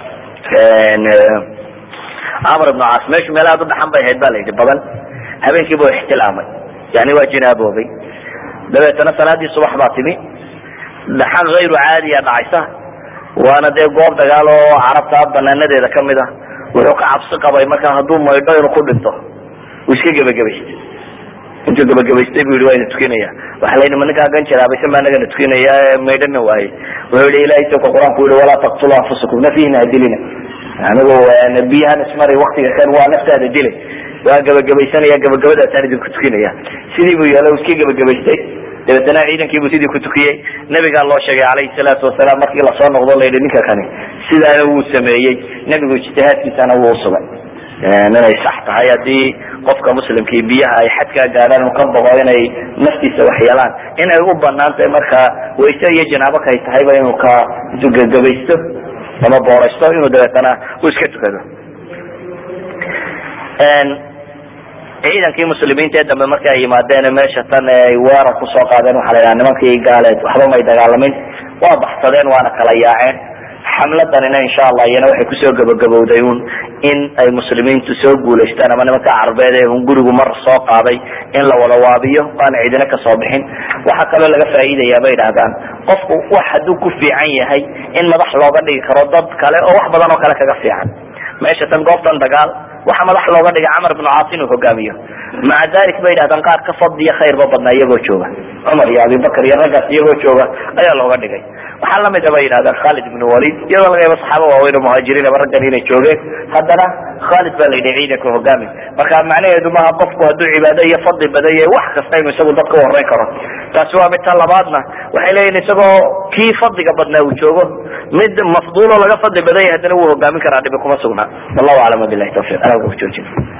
B: camar ibnu caas meeshu meel aad u dhaxan bay ahayd ba la yidhi badan habeenkiibu ixtilaamay yani waa jinaaboobay dabeetana salaadii subax baa timi dhaxan hayru caadiya dhacaysa waana dee goob dagaal oo carabta banaanadeeda kamid ah wuxuu ka cabsi qabay marka hadduu maydho inuu ku dhinto uu iska gebagabaystay intuu gebagabaystay bu yihi waa ina tukinaya waxa la yidhi ma ninkaa gan jiraabase ma anagana tukinaya maydhana waaye wuxuu yihi ilahay sawka qur-aanku yihi walaa taqtulu anfusakum nafihina hadilina anigu biyahan ismari waktiga kan waa naftaada dilay waa gabagabaysanaya gabagabadaasaan idinku tukinaya sidii buu yeelo iska gabagabaystay dabeetana ciidankiibuu sidii ku tukiyey nabigaa loo sheegay calayhi salaatu wasalaam markii lasoo noqdo la yidhi ninka kani sidaana wuu sameeyey nebigu ijtihaadkiisana wuu usugay inay sax tahay haddii qofka muslimkii biyaha ay xadkaa gaadhaan uu ka boqo inay naftiisa waxyeelaan inay u banaan tahay markaa wayse iyo janaabo kay tahayba inuu ka gagabaysto ama booraysto inuu dabeetana uu iska tukado ciidankii muslimiinta ee dambe markii ay yimaadeen meesha tan ay weerar kusoo qaadeen waxaa la yidhaha nimankii gaaleed waxba may dagaalamin waa baxsadeen waana kala yaaceen xamladanina insha allah iyana waxay kusoo gabagabowday un in ay muslimiintu soo guulaystaan ama nimanka carbeed ee un gurigu mar soo qaaday in la wada waabiyo aan cidina kasoo bixin waxaa kaloo laga faa'iidaya bay idhahdaan qofku wax hadduu ku fiican yahay in madax looga dhigi karo dad kale oo wax badan oo kale kaga fiican meesha tan goobtan dagaal waxa madax looga dhigay camar ibnu caas inuu hogaamiyo maca dalik bay yidhahdaan qaar ka fadliya khayrba badnaa iyagoo jooga cumar iyo abibakar iyo raggaas iyagoo jooga ayaa looga dhigay waxaa lamid a bay yidhahdaan khalid ibnu walid iyadoo laga yaabo saxaaba waaweyn oo muhaajiriin ama raggan inay joogeen haddana khalid baa la yidhi ciidanka hogaami marka macnaheedu maaha qofku hadduu cibaado iyo fadli badan yahay wax kasta inuu isagu dadka u horeyn karo taasi waa mid ta labaadna waxay leeyihin isagoo kii fadliga badnaa uu joogo mid mafduulo laga fadli badan yahay haddana wuu hogaamin karaa dhibi kuma sugnaa wallahu aclam wabilahi tawfiq anaa ku joojin